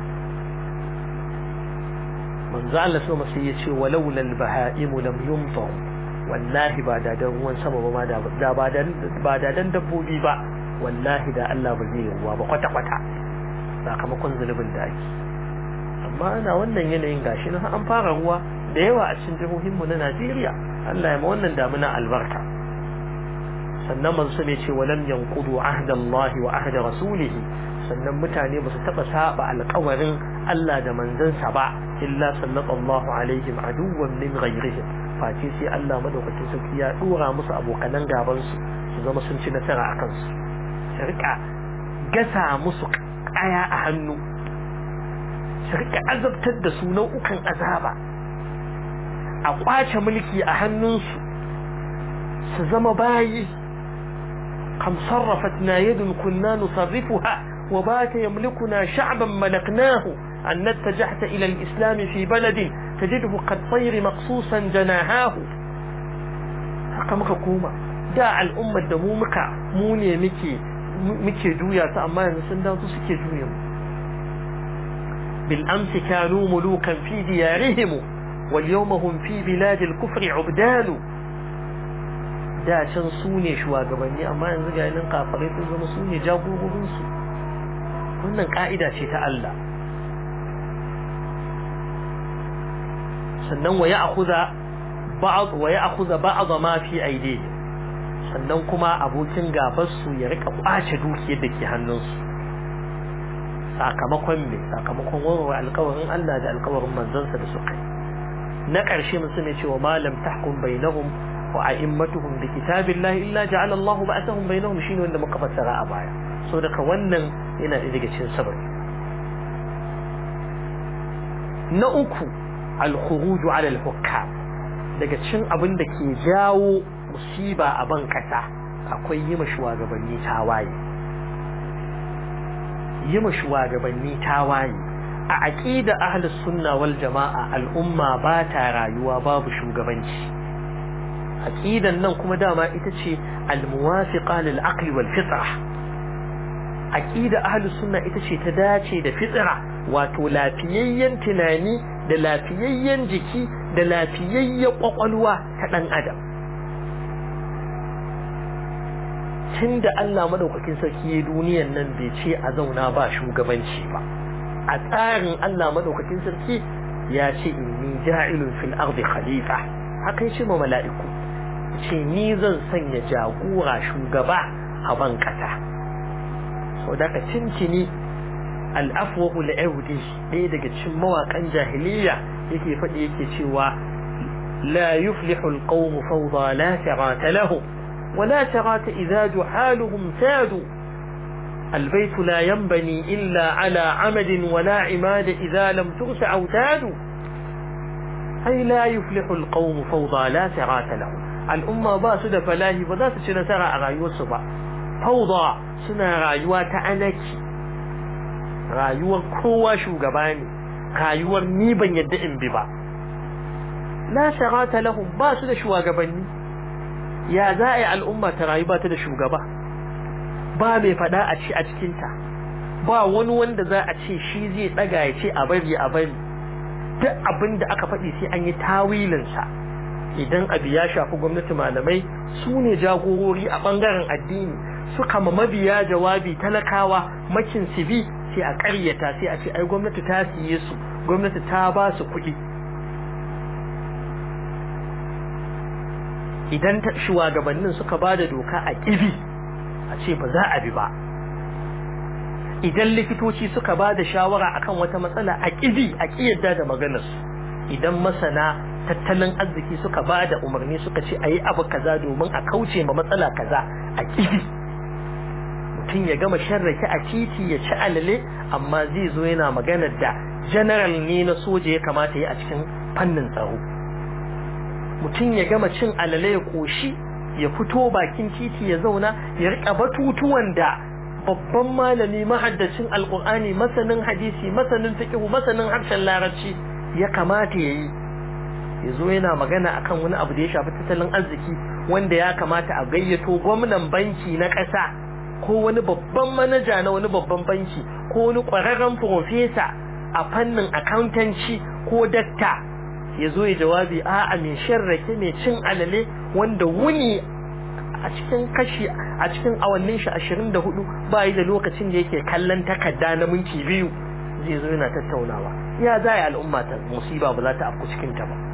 manzo Allah sama sai ya ce walau lal baha'im lam yumtar wallahi ba da dan ruwan sama ba ma da ba da ba da dan dabbobi ba wallahi da Allah ba zai ruwa ba kwata kwata sakamakon zulubin da ake amma ana wannan yanayin gashi na an fara ruwa da yawa a cikin jihohinmu na Najeriya Allah ya ma wannan damuna albarka sannan manzo ne ce walam yanqudu ahda Allah wa ahda rasulih sannan mutane ba su taba saba alƙawarin Allah da manzansa ba illa sallallahu alaihim aduwwan min ghayrihim face sai Allah madaukakin sarki ya dora musu abokanan gaban su su zama sun ci nasara akan su su rika gasa musu kaya a hannu su rika azabtar da su nau'ukan azaba a kwace mulki a hannunsu su zama bayi kam sarrafatna yadun kunna nusarrifuha wa bata yamlikuna sha'ban malaknahu an nattajahta ila al-islam fi baladin tajidhu qad tayr maqsusan janahahu haka muka koma da al'ummar da mu muka mu ne muke muke juya su amma yanzu sun dawo suke juya mu بالأمس كانوا ملوكا في ديارهم واليوم هم في بلاد الكفر عبدان da can su ne shugabanni amma yanzu ga yanin kafarai sun zama su ne jagororinsu wannan ka'ida ce ta Allah sannan wa ya'khudha ba'd wa ya'khudha ba'd ma fi aydihim sannan kuma abokin gabar su ya rika kwace dukiyar da ke hannunsu sakamakon me sakamakon warware alkawarin Allah da alkawarin manzansa da suka yi na ƙarshe musu ne cewa malam tahkum bainahum wa a'immatuhum bi kitabillahi illa ja'ala Allahu ba'athahum bainahum shine wanda muka fassara a baya so daga wannan yana da daga cikin sabari na uku al-khuruj 'ala al-hukam daga cikin abin da ke jawo musiba a ban kasa akwai yi ma shugabanni tawaye yi ma shugabanni tawaye a aqida ahlus sunna wal jamaa al'umma ba ta rayuwa babu shugabanci aqidan nan kuma dama ita ce al-muwafiqa lil aqli wal fitra aqida ahlus sunna ita ce ta dace da fitra wato lafiyayyen tunani da lafiyayyen jiki da lafiyayyen kwakwalwa ta dan adam tunda Allah madaukakin sarki ya duniyan nan bai ce a zauna ba shugabanci ba a tsarin Allah madaukakin sarki ya ce inni ja'ilun fil ardi khalifa haka yace ma mala'iku ce ni zan sanya jagora shugaba a ban kasa so daga cincini al-afwahu al-audi ɗaya daga cikin mawakan jahiliya yake faɗi yake cewa la yuflihu al-qawm fawda la sirata lahum ولا شغات إذا جحالهم سادوا البيت لا ينبني إلا على عمد ولا عماد إذا لم تغش أوتاد أي لا يفلح القوم فوضى لا سرات لهم الأمة باسد فلاهي وذات سنسرى رايو الصبا فوضى سنة رايوة تعنك رايوة كوا شوغباني رايوة نيبا يدئن ببا لا سرات لهم باسد شوغباني ya za a yi al'umma ta rayu ba ta da shugaba ba mai fada a ci a cikinta ba wani wanda za a ce shi zai daga ya ce a bari a bari duk abin da aka faɗi sai an yi tawilinsa idan abu ya shafi gwamnati malamai su ne jagorori a ɓangaren addini suka ma mabiya jawabi talakawa makin sibi sai a ƙaryata sai a ce ai gwamnati ta siye su gwamnati ta ba su kuɗi idan shugabannin suka ba da doka a ƙibi a ce ba za a bi ba idan likitoci suka ba da shawara akan wata matsala a ƙibi a ƙiyarda da maganarsu idan masana tattalin arziki suka ba da umarni suka ce a yi abu kaza domin a kauce ma matsala kaza a ƙibi mutum ya gama sharrake a titi ya ci alale amma zai zo yana maganar da general ne na soja ya kamata ya a cikin fannin tsaro mutum ya gama cin alale ya koshi ya fito bakin titi ya zauna ya rika batutuwan da babban malami mahaddacin alkur'ani masanin hadisi masanin fiqh masanin harshen larabci ya kamata yayi ya zo yana magana akan wani abu da ya shafi tattalin arziki wanda ya kamata a gayyato gwamnan banki na ƙasa ko wani babban manaja na wani babban banki ko wani ƙwararren profesa a fannin accountancy ko dakta ya zo ya jawabi a'a mai sharrake mai cin alale wanda wuni a cikin kashi a cikin awannin shi ashirin da hudu ba yi da lokacin da yake kallon takarda na minti biyu zai zo yana tattaunawa ya za a al'umma ta musiba ba za ta afku cikin ta ba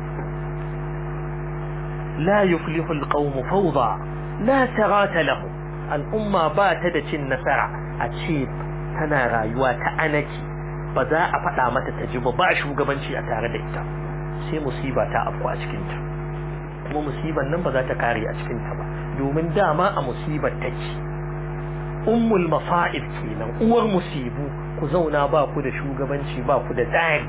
la yuflihu alqawmu fawda la sarata lahu al'umma ba ta da cin nasara a ce tana rayuwa ta anaki ba za a faɗa mata ta ji ba ba shugabanci a tare da ita sai musiba ta afku a cikinta kuma musibar nan ba za ta kare a cikinta ba domin dama a musibar take ummul masa'ib kenan uwar musibu ku zauna ba ku da shugabanci ba ku da tsari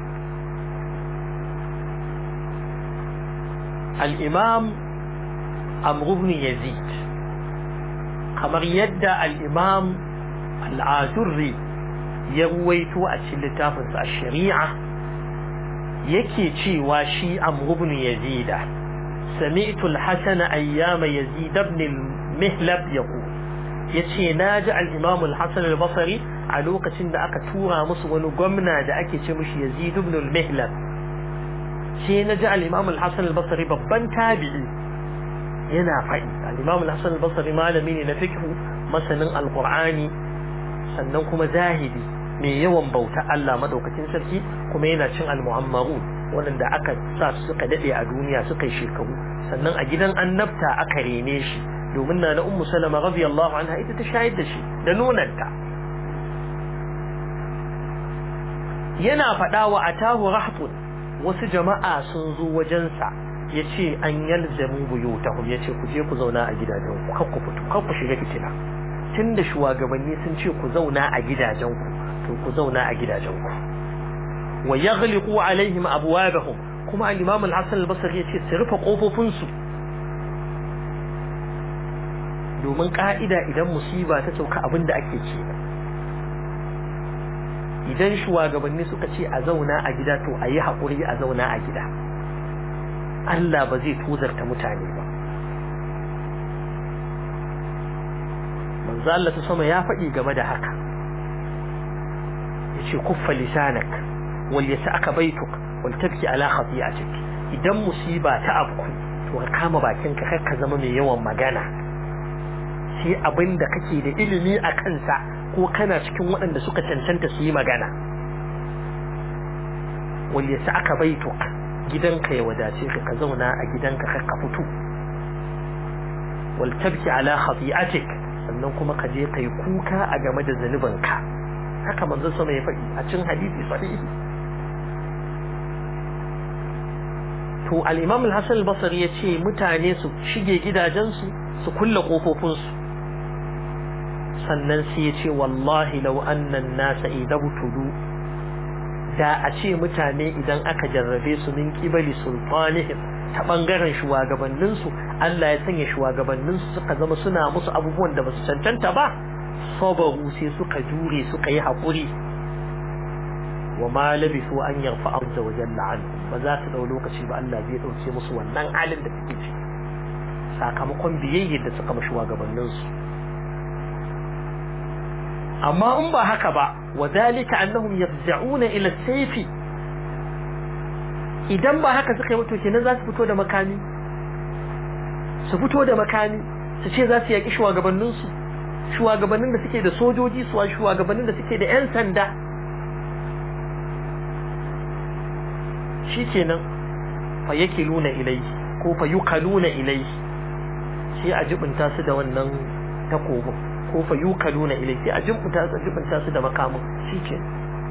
al-imam amr ibn yazid kamar yadda al-imam al-azurri ya ruwaito a cikin littafinsa a shari'a yake cewa shi amr ibn yazida sami'tu al-hasan ayyam yazid ibn al-mihlab yaqul yace naji al-imam al-hasan al-basri a lokacin da aka tura musu wani gwamna da ake ce mishi yazid ibn al-mihlab sai naji al-imam al-hasan al-basri babban tabi'i yana faɗi al-imam al-hasan al-basri malami ne na fiqh masanin al-qur'ani sannan kuma zahidi mai yawan bauta Allah madaukakin sarki kuma yana cin al-mu'ammarun wanda aka sa su suka dade a duniya suka yi shekaru sannan a gidan annabta aka rene shi domin na na ummu salama radiyallahu anha ita ta shayar da shi da nonanta yana faɗa wa atahu rahbun wasu jama'a sun zo wajensa ya ce an yalzamu buyutahum ya ce ku je ku zauna a gidajen ku kar ku fito kar ku shiga fitina tun da shugabanni sun ce ku zauna a gidajenku to ku zauna a gidajenku wa yaghliqu alaihim abwabahum kuma al-imam al-hasan al-basri yace su rufe kofofin su domin ka'ida idan musiba ta sauka abinda ake ce idan shugabanni suka ce a zauna a gida to a yi haƙuri a zauna a gida Allah ba zai tozarta mutane ba manzo Allah ta sama ya faɗi game da haka yace kuffa lisanak wal yasaka baituk wal tabki ala khati'atik idan musiba ta afku to ka kama bakinka kar ka zama mai yawan magana sai abinda kake da ilimi a kansa ko kana cikin waɗanda suka cancanta su yi magana wal yasaka baituk gidanka ya wadace ka ka zauna a gidanka kar ka fito wal tabki ala khati'atik sannan kuma ka je kai kuka a game da zanubanka haka manzon sama ya faɗi a cikin hadisi sahihi to al-imam al-hasan al-basri ya ce mutane su shige gidajensu su kulle kofofinsu sannan sai ya ce wallahi law anna an-nasa idabtudu da a ce mutane idan aka jarrabe su min qibali sultanihim ta bangaren shugabanninsu Allah ya sanya shugabanninsu suka zama suna musu abubuwan da basu cancanta ba sabaru sai suka jure suka yi haƙuri wa ma labisu an yarfa azza wa jalla anhu ba za su dau lokaci ba Allah zai dauke musu wannan halin da suke ciki sakamakon biyayyar da suka mashi shugabanninsu amma in ba haka ba wa dalika annahum yafza'una ila sayfi idan ba haka suka yi mutu kenan za su fito da makami su fito da makami su ce za su yaƙi shugabanninsu shugabannin da suke da sojoji su shugabannin da suke da 'yan sanda shikenan fa yakiluna ilayhi ko fa yukaluna ilayhi sai a jibinta su da wannan takobin ko fa yukaluna ilayhi sai a jibinta su jibinta su da makamin shikenan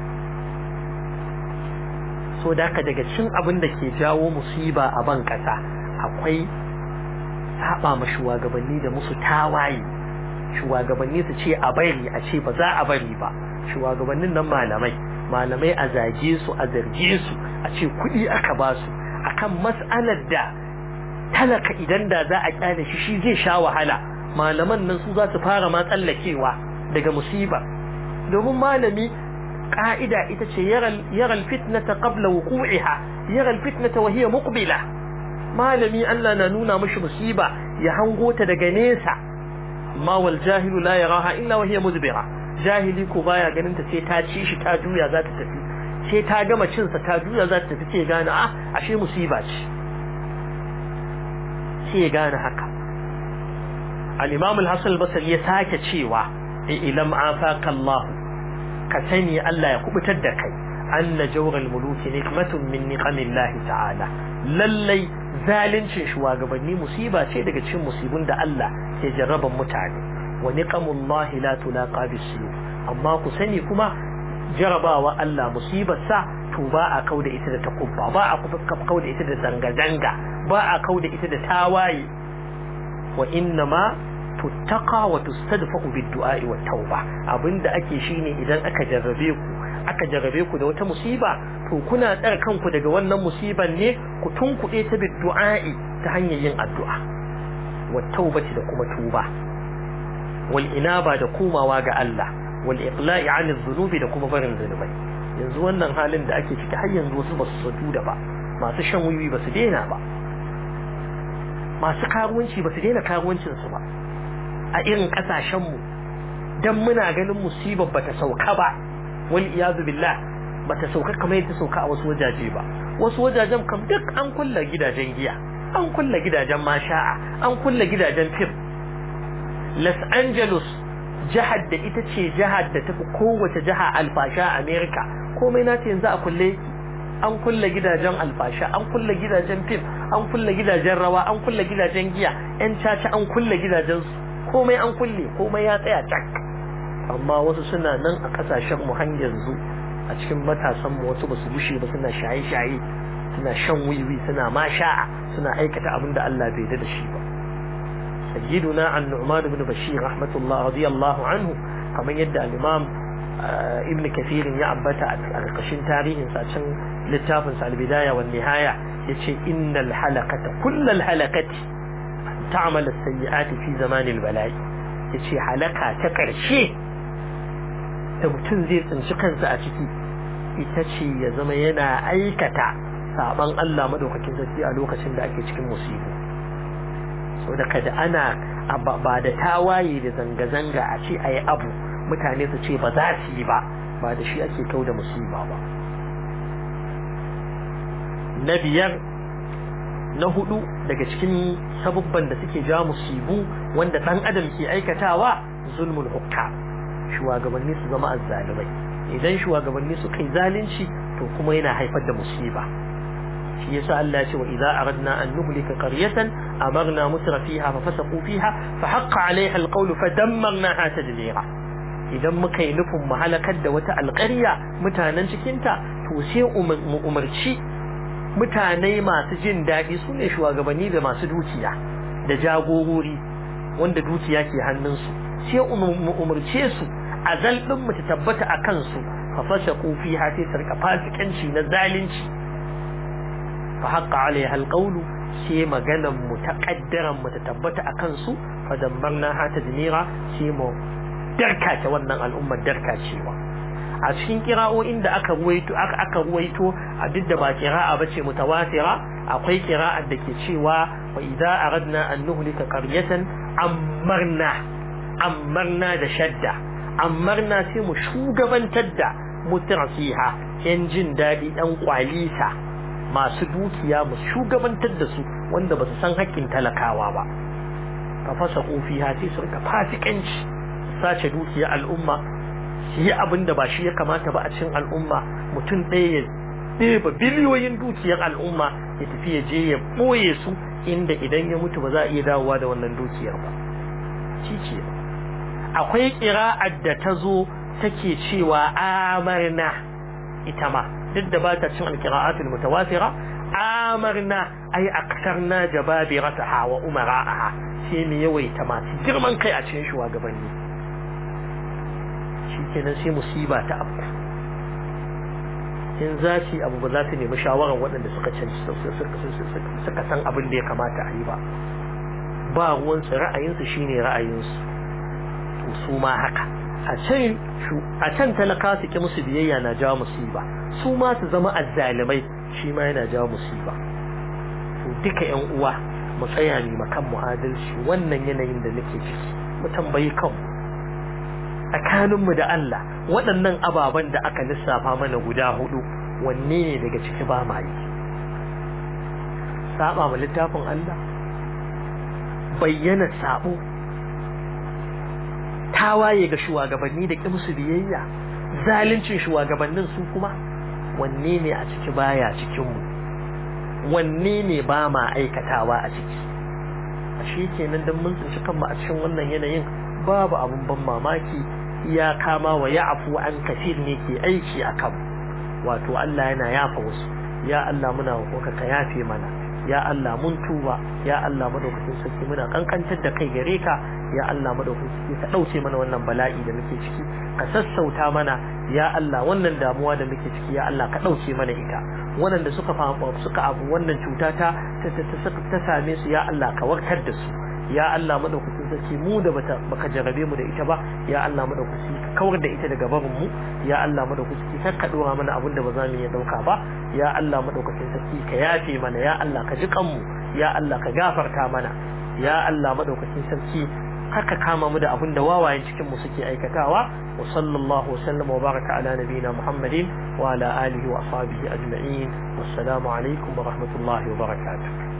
so da ka daga cin abin da ke jawo musiba a ban kasa akwai saba ma shugabanni da musu tawaye shugabanni su ce a bari a ce ba za a bari ba shugabannin nan malamai malamai a zage su a zarge su a ce kuɗi aka ba su akan mas'alar da talaka idan da za a kyale shi shi zai sha wahala malaman nan su za su fara ma tsallakewa daga musiba domin malami ka'ida ita ce yaral fitnata qabla wuqu'iha yaral fitnata wa hiya muqbila malami Allah na nuna mishi musiba ya hango ta daga nesa amma wal jahilu la yaraha illa wa hiya mudbira jahili ko baya ganin ta sai ta ci shi ta juya za ta tafi sai ta gama cin sa ta juya za ta tafi sai gane ah ashe musiba ce sai gane haka al-imam al-hasan al-basri ya sake cewa ilam afaka Allah ka sani Allah ya kubutar da kai anna jawral muluki nikmatun min niqamillahi ta'ala lallai zalincin shugabanni musiba ce daga cikin musibun da Allah ke jarraban mutane wa niqamullahi la tulaqa bisuyuf amma ku sani kuma jarabawa Allah musibar sa to ba a kauda ita da takubba ba a kauda ita da zanga zanga ba a kauda ita da tawaye wa innama tuttaqa wa tustadfa'u bid-du'a'i wat tauba abinda ake shine idan aka jarrabe ku aka jarrabe ku da wata musiba to kuna tsare kanku daga wannan musiban ne ku tunkuɗe ta bid-du'a'i ta hanyar yin addu'a wat taubati da kuma tuba wal inaba da komawa ga Allah wal iqla'i 'anil dhunubi da kuma barin zunubai yanzu wannan halin da ake ciki har yanzu wasu basu sadu da ba masu shan wiwi basu daina ba masu karuwanci basu daina karuwancin su ba a irin kasashenmu don muna ganin musibar bata sauka ba wal iyazu billah bata sauka kamar yadda sauka a wasu wajaje ba wasu wajajen kam duk an kulla gidajen giya an kulla gidajen masha'a an kulla gidajen fim Los Angeles jihar da ita ce jihar da tafi kowace jiha alfasha a America komai na ce yanzu a kulle an kulla gidajen alfasha an kulla gidajen fim an kulla gidajen rawa an kulla gidajen giya yan caca an kulla gidajen su komai an kulle komai ya tsaya cak amma wasu suna nan a kasashen mu har yanzu a cikin matasan mu wasu basu bushe ba suna shaye-shaye suna shan wiwi suna masha'a suna aikata abin da Allah bai da shi ba sayyiduna an-nu'man ibn bashir rahmatullah radiyallahu anhu kamar yadda al-imam ibn kathir ya ambata a ƙarƙashin tarihin sa can littafin sa al-bidaya wan nihaya yace innal halaqata kullal halaqati تعمل السيئات في زمان البلاء yace halaka ta ƙarshe da mutum zai tsinci kansa a ciki ita ce ya zama yana aikata saban Allah madaukakin sarki a lokacin da ake cikin musibu saboda kada ana ba da tawaye da zanga-zanga a ce ayi abu mutane su ce ba za su yi ba ba da shi ake kau da musiba ba na biyar na hudu daga cikin sabubban da suke ja musibu wanda dan adam ke aikatawa zulmul hukka shugabanni su zama azzalimai idan shugabanni suka yi zalunci to kuma yana haifar da musiba shi yasa Allah ya ce wa idza aradna an nuhlika qaryatan amarna mutra fiha fa fasaqu fiha fa haqqa alaiha alqawl fa dammarnaha tadmira idan muka yi nufin mu halakar da wata alƙarya mutanen cikinta to sai mu umarci mutane masu jin daɗi su ne shugabanni da masu dukiya da jagorori wanda dukiya ke hannunsu sai mu umarce su a zalɗin mu ta tabbata a kansu fa fashe kofi ha sai sarka fasikanci na zalunci fa haƙa alaiha alƙaulu sai maganan mu ta ƙaddaran mu ta tabbata a kansu fa dambarna ha ta dinira sai mu darkace wannan al'ummar darkacewa a cikin kira'o'in da aka ruwaito aka aka ruwaito a duk da ba kira'a bace mutawatira akwai kira'ar da ke cewa wa idza aradna an nuhlika qaryatan amarna amarna da shadda amarna sai mu shugabantar da mutrasiha yan jin dadi dan kwalisa masu dukiya mu shugabantar da su wanda ba su san haƙƙin talakawa ba fa fasa fiha sai su rika fasikanci sace dukiya al'umma su yi abin da ba shi ya kamata ba a cikin al'umma mutum ɗaya ɗeba biliyoyin dukiyar al'umma ya tafi ya je ya ɓoye su inda idan ya mutu ba za a iya dawowa da wannan dukiyar ba shi ce akwai ƙira'ar da ta zo take cewa amarna ita ma duk da ba ta cin alƙira'atul mutawatira amarna ai aktarna jababirataha wa umara'aha sai mu yawaita masu girman kai a cikin shugabanni shikenan sai musiba ta abu in za su abu ba za su nemi shawarar waɗanda suka suka san abin da ya kamata a yi ba ba ruwansu ra'ayinsu shine ra'ayinsu to su ma haka a can a can talaka su ki musu biyayya na jawo musiba su ma su zama azzalimai shi ma yana jawo musiba to duka yan uwa mu tsaya ne makan mu adalci wannan yanayin da nake ciki mu tambayi kanmu tsakaninmu da Allah waɗannan ababen da aka lissafa mana guda hudu wanne ne daga ciki ba ma yi saba ma littafin Allah bayyana sabo tawaye ga shugabanni da musu biyayya zaluncin shugabannin su kuma wanne ne a ciki baya cikin mu wanne ne ba ma aikatawa a ciki ashe kenan dan mun tsinci kanmu a cikin wannan yanayin babu abun ban mamaki ya kama wa ya'fu an kafir ne ke aiki akan wato Allah yana yafa wasu ya Allah muna roƙonka ka yafe mana ya Allah mun tuba ya Allah madaukakin sarki muna kankantar da kai gare ka ya Allah madaukakin sarki ka dauke mana wannan bala'i da muke ciki ka sassauta mana ya Allah wannan damuwa da muke ciki ya Allah ka dauke mana ita waɗanda suka famu suka abu wannan cuta ta ta same su ya Allah ka warkar da su ya Allah madaukakin sarki mu da bata baka jarabe mu da ita ba ya Allah madaukaki ka kawar da ita daga barin mu ya Allah madaukaki kar ka dora mana abin da ba za mu iya dauka ba ya Allah madaukakin sarki ka yafe mana ya Allah ka ji kanmu ya Allah ka gafarta mana ya Allah madaukakin sarki haka kama mu da abin da wawayen cikin mu suke aikatawa wa sallallahu wa sallama wa baraka ala nabiyina muhammadin wa ala alihi wa ashabihi ajma'in wassalamu alaikum wa rahmatullahi wa barakatuh